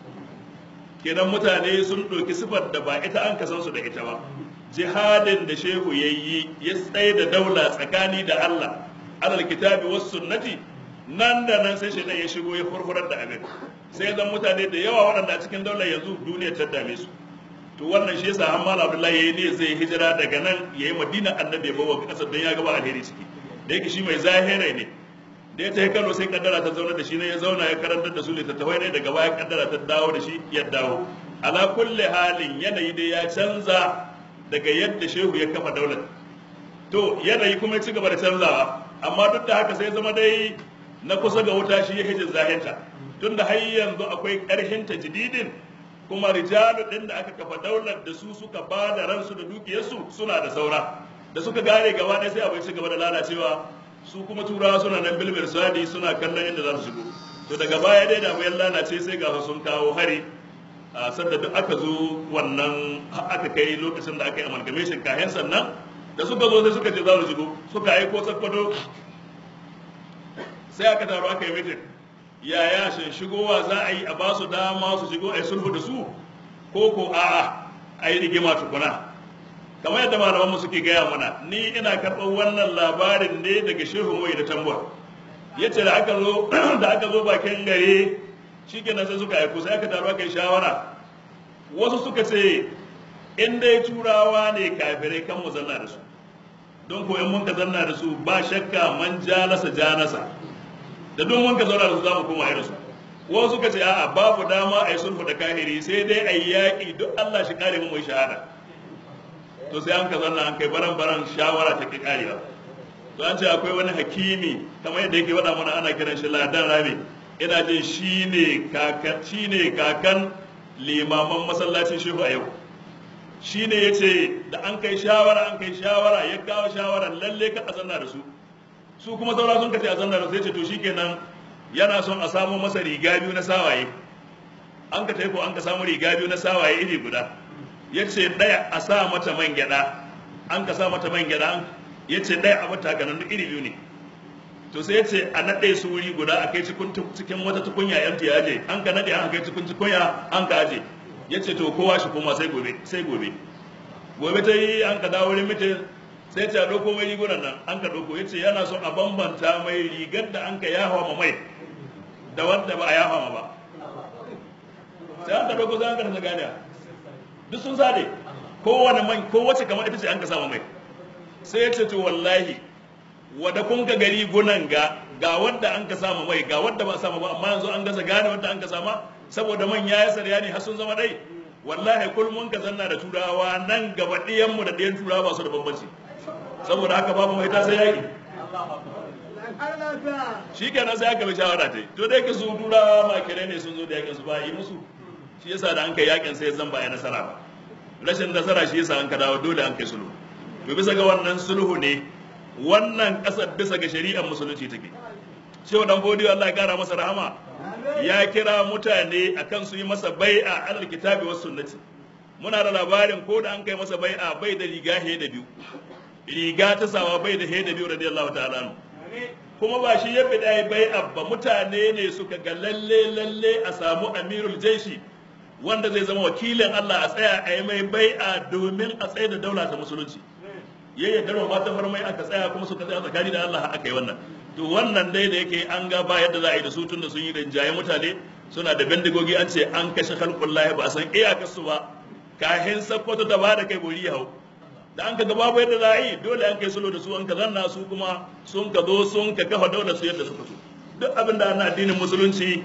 kenan mutane sun ɗauki sifar da ba ita an kasan su da ita ba jihadin da shehu ya yi ya tsaye da daula tsakani da Allah alal kitabi was sunnati nan da nan sai shaitan ya shigo ya furfurar da abin sai zan mutane da yawa waɗanda a cikin daular yanzu duniya ta dame su to wannan shi yasa Hammal Abdullahi yayi ne zai hijira daga nan yayi Madina annabi ya bawa kasar don ya gaba alheri ciki da yake shi mai zahirai ne da ya tafi Kano sai kaddara ta zauna da shi ne ya zauna ya karantar da su littattafai ne daga baya kaddara ta dawo da shi ya dawo ala kulli halin yanayi dai ya canza daga yadda shehu ya kafa daular to yanayi kuma ya ci gaba da canzawa amma duk da haka sai zama dai na kusa ga wuta shi ya hijin zahinta tunda har yanzu akwai ƙarhin tajdidin kuma rijalu din da aka kafa daular da su suka ba da ransu da dukiyarsu suna da saura da suka gane gaba ɗaya sai abai ci gaba da lalacewa su kuma turawa suna nan bilbil sadi suna kallon inda za su shigo to daga baya dai da bayan lalace sai ga sun kawo hari a sadda duk aka zo wannan aka kai lokacin da aka yi amalgamation kayan sannan da suka zo sai suka ce za su shigo suka aiko sakkwato sai aka taro aka yi mitin yaya shin shigowa za a yi a ba su dama su shigo a yi sulhu da su ko ko a'a a yi rigima tukuna kamar yadda malaman mu suke gaya mana ni ina karɓar wannan labarin ne daga shehu mai da tambuwa yace da aka zo da aka zo bakin gare shikenan sai suka aiko sai aka taro aka yi shawara wasu suka ce in dai turawa ne kafirai kan mu zanna da su don ko in mun ka zanna da su ba shakka man jalasa janasa da duk mun ka zauna da su za mu koma irin su wasu suka ce a'a babu dama a yi sulhu da kahiri sai dai a yi yaƙi duk Allah shi kare mu mai shahada to sai an ka zanna an kai baran baran shawara ta ki karewa to an ce akwai wani hakimi kamar yadda yake faɗa mana ana kiran shi ladan rami ina jin shine kakan shine kakan limaman masallacin shehu a yau shine yace da an kai shawara an kai shawara ya kawo shawara lalle ka a zanna da su su kuma saura sun kace a zanna da su yace to shikenan yana son a samu masa riga biyu na sawaye an ka ko an ka samu riga biyu na sawaye iri guda yace daya a sa mata man gyada an ka sa mata man gyada yace daya a mata ganin iri biyu ne to sai yace a nade su wuri guda a kai cikin cikin wata tukunya yan tiyaje an ka nade an kai cikin tukunya an ka aje yace to kowa shi kuma sai gobe sai gobe gobe ta yi an ka dawo wurin mitin sai ta ɗauko mai rigunan nan an ka ɗauko yace yana son a bambanta mai rigar da an ka yahawa ma mai da wanda ba a yahawa ma ba sai an ka ɗauko sai an ka rasa ganiya duk sun sade kowane man kowace kamar ita ce an ka sama mai sai ya ce to wallahi wada kun ka gari gunan ga ga wanda an ka sama mai ga wanda ba a sama ba amma yanzu an gasa gane wanda an ka sama saboda man ya yi sarya ne har sun zama ɗai wallahi kul mun ka zanna da turawa nan gaba ɗiyanmu da ɗiyan turawa ba su da bambanci saboda haka babu mai ta sai yaki shi kenan sai aka bi shawara ta yi to dai ka su turawa makire ne sun zo da yakin su ba yi musu shi yasa da an kai yakin sai zan ba ya nasara ba rashin nasara shi yasa an ka dawo dole an kai sulhu to bisa ga wannan sulhu ne wannan kasar bisa ga shari'ar musulunci take shehu dan bodiyo Allah ya kara masa rahama ya kira mutane akan su yi masa bai'a alal kitabi was sunnati muna da labarin ko da an kai masa bai'a bai da riga he da biyu riga ta sawa bai da he da biyu radiyallahu ta'ala anhu kuma ba shi ya bida bai'a ba mutane ne suka ga lalle lalle a samu amirul jaishi wanda zai zama wakilin Allah a tsaya a yi mai bai'a domin a tsaye da daula ta musulunci ya yi darwa mata farmai aka tsaya kuma suka tsaya tsakani da Allah aka yi wannan to wannan dai da yake an ga ba yadda za a yi da su tun da sun yi rinjaye mutane suna da bindigogi an ce an kashe halkullahi ba a san iyakar su ba kahin sakkwato ta ba da kai bori hau da an ka ga babu yadda za a yi dole an kai sulo da su an ka zanna su kuma sun ka zo sun ka kafa daular su yadda suka so duk abin da ana addinin musulunci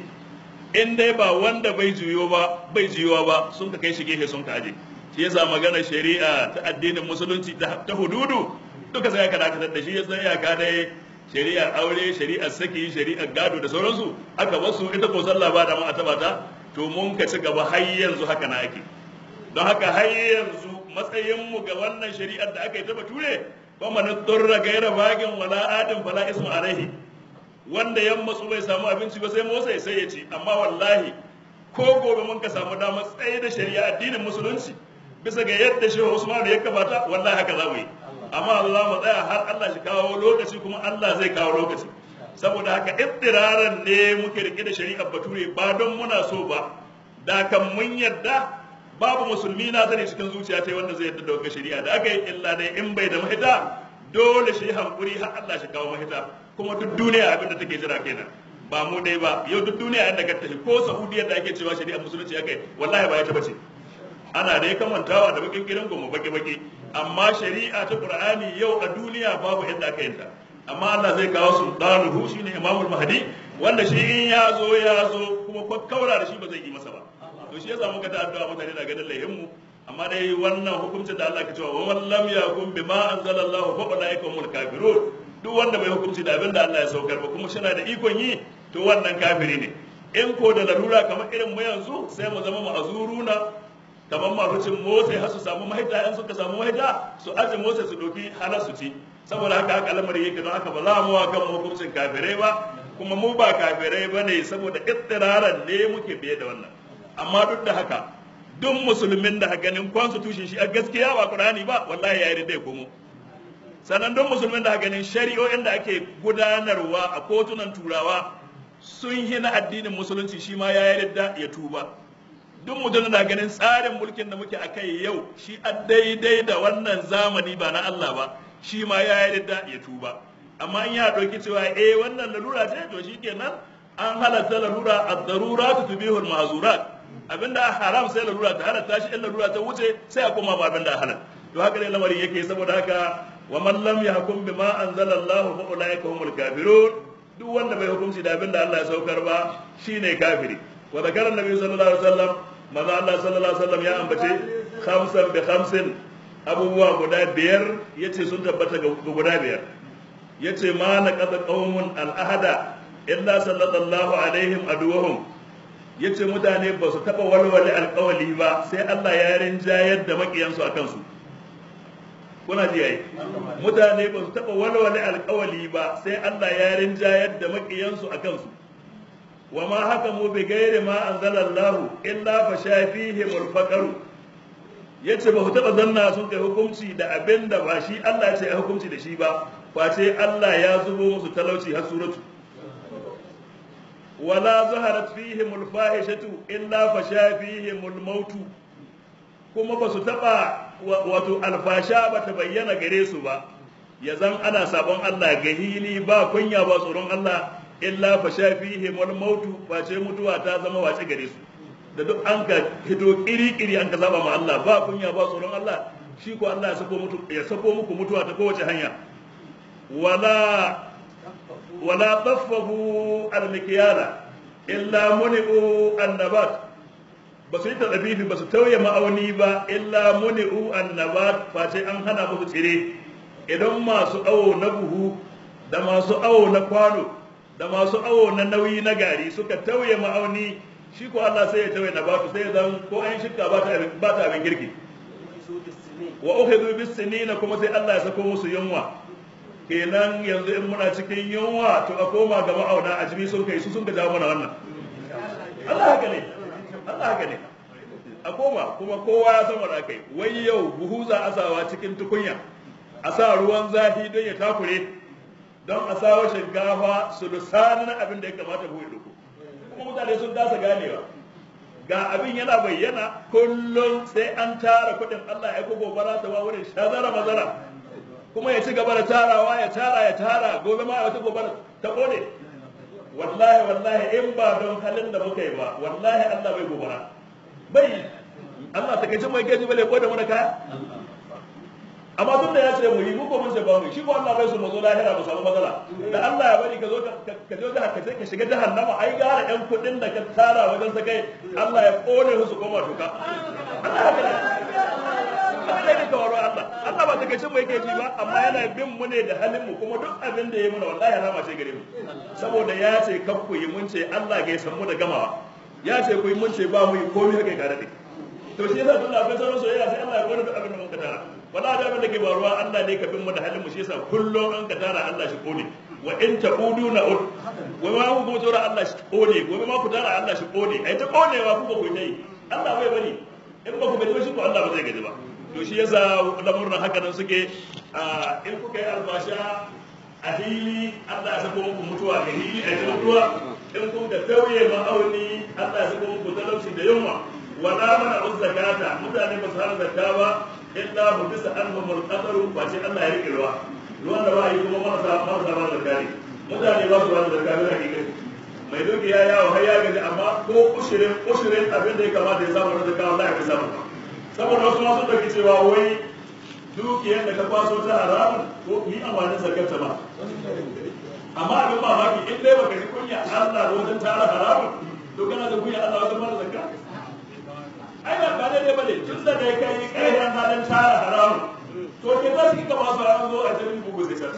in dai ba wanda bai juyo ba bai juyuwa ba sun ka kai shi gefe sun ka aje shi yasa magana shari'a ta addinin musulunci ta hududu duka sai aka dakatar da shi yasa ya ka dai shari'ar aure shari'ar saki shari'ar gado da sauransu aka basu ita ko sallah ba da ma a taba ta to mun ka ci gaba har yanzu haka na ake don haka har yanzu matsayin mu ga wannan shari'ar da aka yi ta bature ba man durra gaira bagin wala adin fala ismu alaihi wanda yan matsu bai samu abinci ba sai motsa sai ya ci amma wallahi ko gobe mun ka samu damar tsaye da shari'a addinin musulunci bisa ga yadda shehu Usman ya kabata wallahi haka za mu yi amma Allah mu tsaya har Allah shi kawo lokaci kuma Allah zai kawo lokaci saboda haka ittiraran ne muke rike da shari'ar bature ba don muna so ba da kan mun yadda babu musulmi na sani cikin zuciya ta wanda zai yadda da wannan shari'a da aka yi illa dai in bai da mahita dole shi hankuri har Allah shi kawo mahita kuma duk duniya abin da take jira kenan ba mu dai ba yau duk duniya yadda ka tafi ko Saudiya da ake cewa shari'ar musulunci ya kai wallahi ba ya taba ce ana dai kamantawa da bakin gidan gomu baki baki amma shari'a ta qur'ani yau a duniya babu yadda aka yinta amma Allah zai kawo sultanuhu shine imamul mahdi wanda shi in ya zo ya zo kuma kwakkaura da shi ba zai yi masa ba to shi yasa muka ta addu'a mutane na ganin laihin mu amma dai wannan hukuncin da Allah ke cewa wa man lam yakun bima anzalallahu fa ulaika humul kafirun duk wanda bai hukunci da abin da Allah ya saukar ba kuma shi da ikon yi to wannan kafiri ne in ko da larura kamar irin mu yanzu sai mu zama ma'azuruna kamar masu cin motsa har su samu mahita in suka samu mahita su aje motsa su doki halar su ci saboda haka haka lamari yake don haka ba za mu wa kan hukuncin kafirai ba kuma mu ba kafirai ba ne saboda ittiraran ne muke biye da wannan amma duk da haka duk musulmin da ganin constitution shi a gaskiya ba qur'ani ba wallahi ya yi dai komo sannan don musulmin da ganin shari'o'in da ake gudanarwa a kotunan turawa sun hina addinin musulunci shi ma ya yarda ya tuba duk mutum da ganin tsarin mulkin da muke a kai yau shi a daidai da wannan zamani ba na Allah ba shi ma ya yarda ya tuba amma in ya ɗauki cewa eh wannan lalura ce to shi kenan an halatta lalura ad-darurat tubihu al-mahzurat abinda haram sai lalura ta halatta shi in lalura ta wuce sai a koma ba abinda halal to haka ne lamarin yake saboda haka wa man lam yahkum bima anzala Allah fa ulaika humul kafirun duk wanda bai hukunci da abinda Allah ya saukar ba shine kafiri wa zakara annabi sallallahu alaihi wasallam maza Allah sallallahu alaihi wasallam ya ambace khamsan bi khamsin abubuwa guda biyar yace sun tabbata ga guda biyar yace ma na qada qaumun al ahada illa sallallahu alaihim aduwahum yace mutane ba su taba walwale alƙawali ba sai Allah ya rinjayar da makiyansu akan su kuna ji ai mutane ba su taba walwale alƙawali ba sai Allah ya rinjayar da makiyansu akan su wa ma hakamu bi ghairi ma anzalallahu illa fa shafihim al yace ba ku taba zanna sun kai hukunci da abin da ba shi Allah ya ce ya hukunci da shi ba face Allah ya zubo musu talauci har suratu wala zaharat fihim al-fahishatu illa fasha fihim al-maut kuma ba su taba wato alfasha ba ta bayyana gare su ba ya zan ana sabon Allah gahili ba kunya ba tsoron Allah illa fasha fihim al-maut face mutuwa ta zama wace gare su da duk an ka hito kiri-kiri an ka saba ma Allah ba kunya ba tsoron Allah shi ko Allah ya sako mutu ya sako muku mutuwa ta kowace hanya wala wala taffahu al-mikyala illa muni'u an-nabat ba su yi tadabibi ba su tauye ma'auni ba illa muni'u an-nabat face an hana musu tsire idan masu awo na buhu da masu awo na kwano da masu awo na nauyi na gari suka tauye ma'auni shi ko Allah sai ya tauye nabatu sai ya zan ko an shikka ba ta ba ta abin girki wa ukhidhu bis sinina kuma sai Allah ya sako musu yunwa kenan yanzu in muna cikin yunwa to a koma ga ma'auna a jimi sun kai su sun ga jawo mana wannan Allah haka ne Allah haka ne a koma kuma kowa ya san wanda kai wai yau buhu za a sawa cikin tukunya a sa ruwan zafi don ya takure don a sawa shinkafa su lusanin abin da ya kamata buhu ya duku kuma mutane sun dasa ganewa ga abin yana bayyana kullum sai an tara kuɗin Allah ya gobara ta wa wurin shazara mazara kuma ya ci gaba da tarawa ya tara ya tara gobe ma wata gobara ta kone wallahi wallahi in ba don halin da muka yi ba wallahi Allah bai gobara bai Allah ta kai mai gaji bale ko da mu da kaya amma tun da ya ce mu yi mu ko mun ce ba mu shi ko Allah bai so mu zo lahira mu samu matsala da Allah ya bari ka zo ka ka zo da ka ka shiga jahannama ai gara ɗan kuɗin da ka tara wajen sa kai Allah ya kone su koma tuka Allah haka ne Allah ne ka waro Allah Allah ba ta kai mu yake ji ba amma yana bin mu ne da halin mu kuma duk abin da ya muna wallahi rama ce gare mu saboda ya ce kakku yi mun ce Allah ga ya san mu da gamawa ya ce ku yi mun ce ba mu yi komai haka ga dade to shi yasa tun da akwai sauran soyayya sai Allah ya kone duk abin da mun ka tara wala da abin da ke faruwa Allah ne ka bin mu da halin mu shi yasa kullum an ka tara Allah shi kone wa in taqudu na ud wa ma ku kuma tura Allah shi kone wa ma ku tara Allah shi kone ai ta konewa ku ba ku yi Allah bai bari in ba ku gaji ba shi ko Allah ba zai gaji ba to shi yasa lamurran haka nan suke in kuka yi albasha a hili Allah ya sako muku mutuwa a hili a mutuwa in kun da tauye ma'auni Allah ya sako muku talauci da yunwa wala mana zakata mutane ba su hana zakka ba illa hu bisa anhum al-qadaru fa ce Allah ya rike ruwa ruwan da ba yi kuma marasa marasa ba zakka ne mutane ba su hana zakka ne hakika mai doki ya yawo har ya gaji amma ko ushirin ushirin abin da ya kamata ya samu na zakka wallahi bai samu saboda wasu masu dauki cewa wai dukiyar da ka kwaso ta haramun ko yi amfanin zakarta ba amma abin mamaki in dai baka ji kunya Allah wajen tara haramun to kana da kunya Allah wajen mara zakka ai ba ba dai bane tun da dai kai kai halin tara haramun to ke za su kika ba su haramun zo a cikin bugu zakka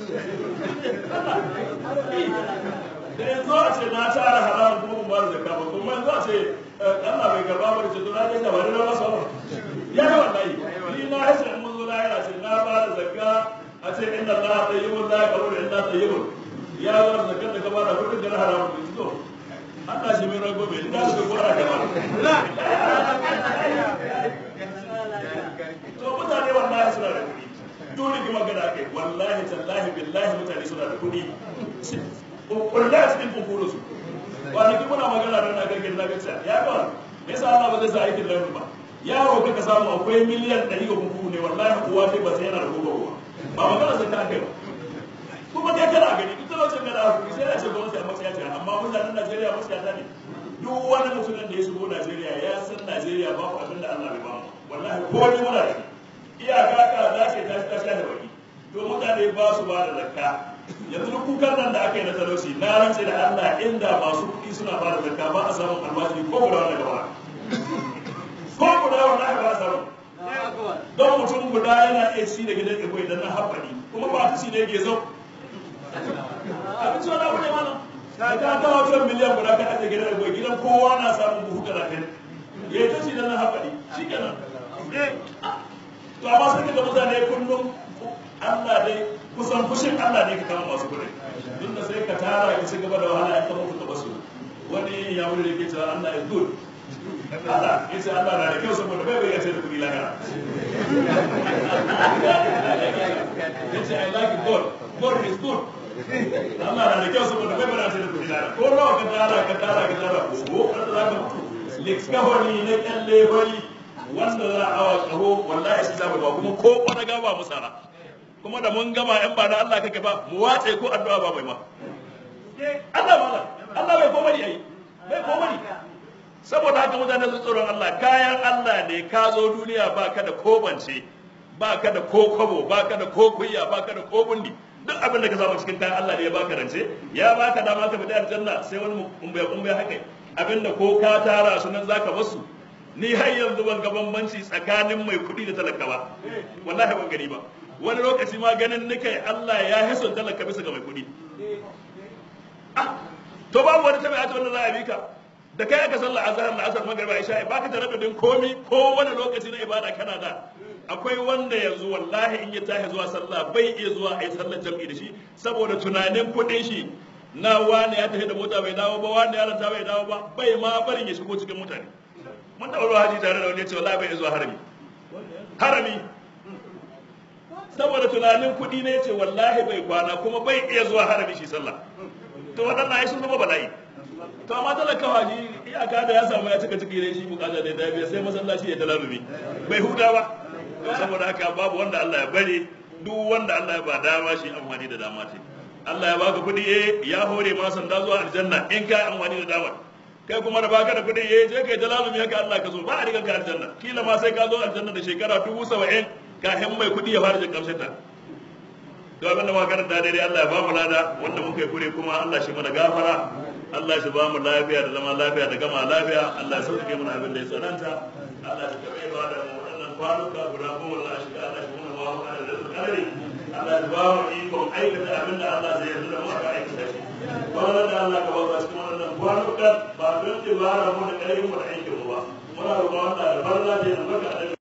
da yanzu a ce na tara haramun kuma mun ba da zakka ba kuma yanzu a ce Allah bai gaba ba da ce to na dai da bari na masa ya yi wallahi ni na hasa in mun zo lahira ce na ba da zakka a ce inna Allah tayyibun la yaqbalu illa tayyibun ya zo da zakkar da ka ba da kudin da haramun ne to Allah shi mai rago bai da su gora ka ba to mutane wallahi suna da kuɗi dole ki magana kai wallahi tallahi billahi mutane suna da kuɗi wallahi cikin kunkurin su kwanaki muna magana da na gargin na gaciya ya ga me yasa Allah ba zai sa aikin lauri ba yaro kaka samu akwai miliyan ɗari ga kunkuru ne wallahi kuwa sai ba sai yana da kuka ba magana sai ta kai ba kuma kai kana gani duk talaucin gada ku sai da ce gwamnati a matsaya ce amma mutanen Najeriya matsaya ta ne duk wani mutumin da ya shigo Najeriya ya san Najeriya ba ku abin da Allah bai ba mu wallahi ko ni muna da iyaka ka za ce ta ta sha da baki to mutane ba su ba da zakka yanzu duk kukan nan da aka yi na talauci na rantse da Allah inda masu kuɗi suna ba da zakka ba a samun albashi ko guda wanda gaba ko guda wanda aka ba a samu don mutum guda yana iya ci da gidan ego idan na haɓari kuma ba ta ci da yake zo abinci wani abu ne mana ka ka ta wajen miliyan guda ka ajiye gidan ego gidan kowa na samun buhu talatin ya yi ta ci da na haɓari shi kenan to amma sai ka mutane kullum Allah dai kusan fushin Allah ne ka kama masu kuɗi inda sai ka tara ka ci gaba da wahala in ka mutu ka basu wani ya wuri da ke cewa Allah is good Allah ya ce Allah na da kyau saboda bai bai ya ce da kuɗi lahira ya ce I like God God is good Allah na da kyau saboda bai bai ya ce da kuɗi lahira ko nawa ka tara ka tara ka tara ko wanda za ka mutu likskahoni na kyalle bari wanda za a awa kaho wallahi shi zama ba kuma ko kwana gaba musara kuma da mun gama yan ba na Allah kake ba mu wace ko addu'a ba mai ma Allah mala Allah bai komai yayi bai komai saboda haka mutane su tsoron Allah kayan Allah ne ka zo duniya ba ka da kobance ba ka da ko kwabo ba ka da ko kunya ba ka da ko bundi duk abin da ka samu cikin kayan Allah ne ya baka rance ya baka dama ka fita aljanna sai wani umbai umbai haka abinda ko ka tara su nan zaka basu ni har yanzu ban ga bambanci tsakanin mai kuɗi da talaka ba wallahi ban gani ba wani lokaci ma ganin nika Allah ya hiso talaka bisa ga mai kuɗi ah to babu wani tabi'a ta wanda za a bi ka da kai aka sallah azhar da asar magriba isha ba ka tare din komi ko wani lokaci na ibada kana da akwai wanda yanzu wallahi in ya tashi zuwa sallah bai iya zuwa a yi sallar jam'i da shi saboda tunanin kuɗin shi na wani ya tafi da mota bai dawo ba wani ya ranta bai dawo ba bai ma barin ya shigo cikin mutane mun taɓa zuwa haji tare da wani ya ce wallahi bai iya zuwa harami harami saboda tunanin kuɗi ne ce wallahi bai kwana kuma bai iya zuwa harami shi sallah to waɗannan ai sun zama bala'i to amma talaka haji iyaka da ya samu ya cika ciki ne shi bukata da ya biya sai masallaci ya talarumi bai huta ba saboda haka babu wanda Allah ya bari duk wanda Allah ya ba dama shi amfani da dama ce Allah ya baka kuɗi eh ya hore ma sanda zuwa aljanna in ka amfani da dama kai kuma da baka da kuɗi eh je kai talalumi haka Allah ka so ba a riga ka aljanna kila ma sai ka zo aljanna da shekara dubu saba'in kafin mai kuɗi ya fara jin kamshin ta to abin da muka karanta daidai Allah ya ba mu lada wanda muka yi kure kuma Allah shi mana gafara Allah shi ba mu lafiya da zama lafiya da gama lafiya Allah ya sauke mana abin da ya tsananta Allah shi taɓa ba da mu waɗannan kwanuka guda goma Allah shi Allah shi mana ba mu da kare Allah shi ba mu ikon aikata abin da Allah zai yarda da mu aka aikata shi wannan da Allah ka ba mu cikin wannan kwanuka ba don dibara mu da ƙarfin mu da aikin mu ba muna roƙon Allah da barna da albarka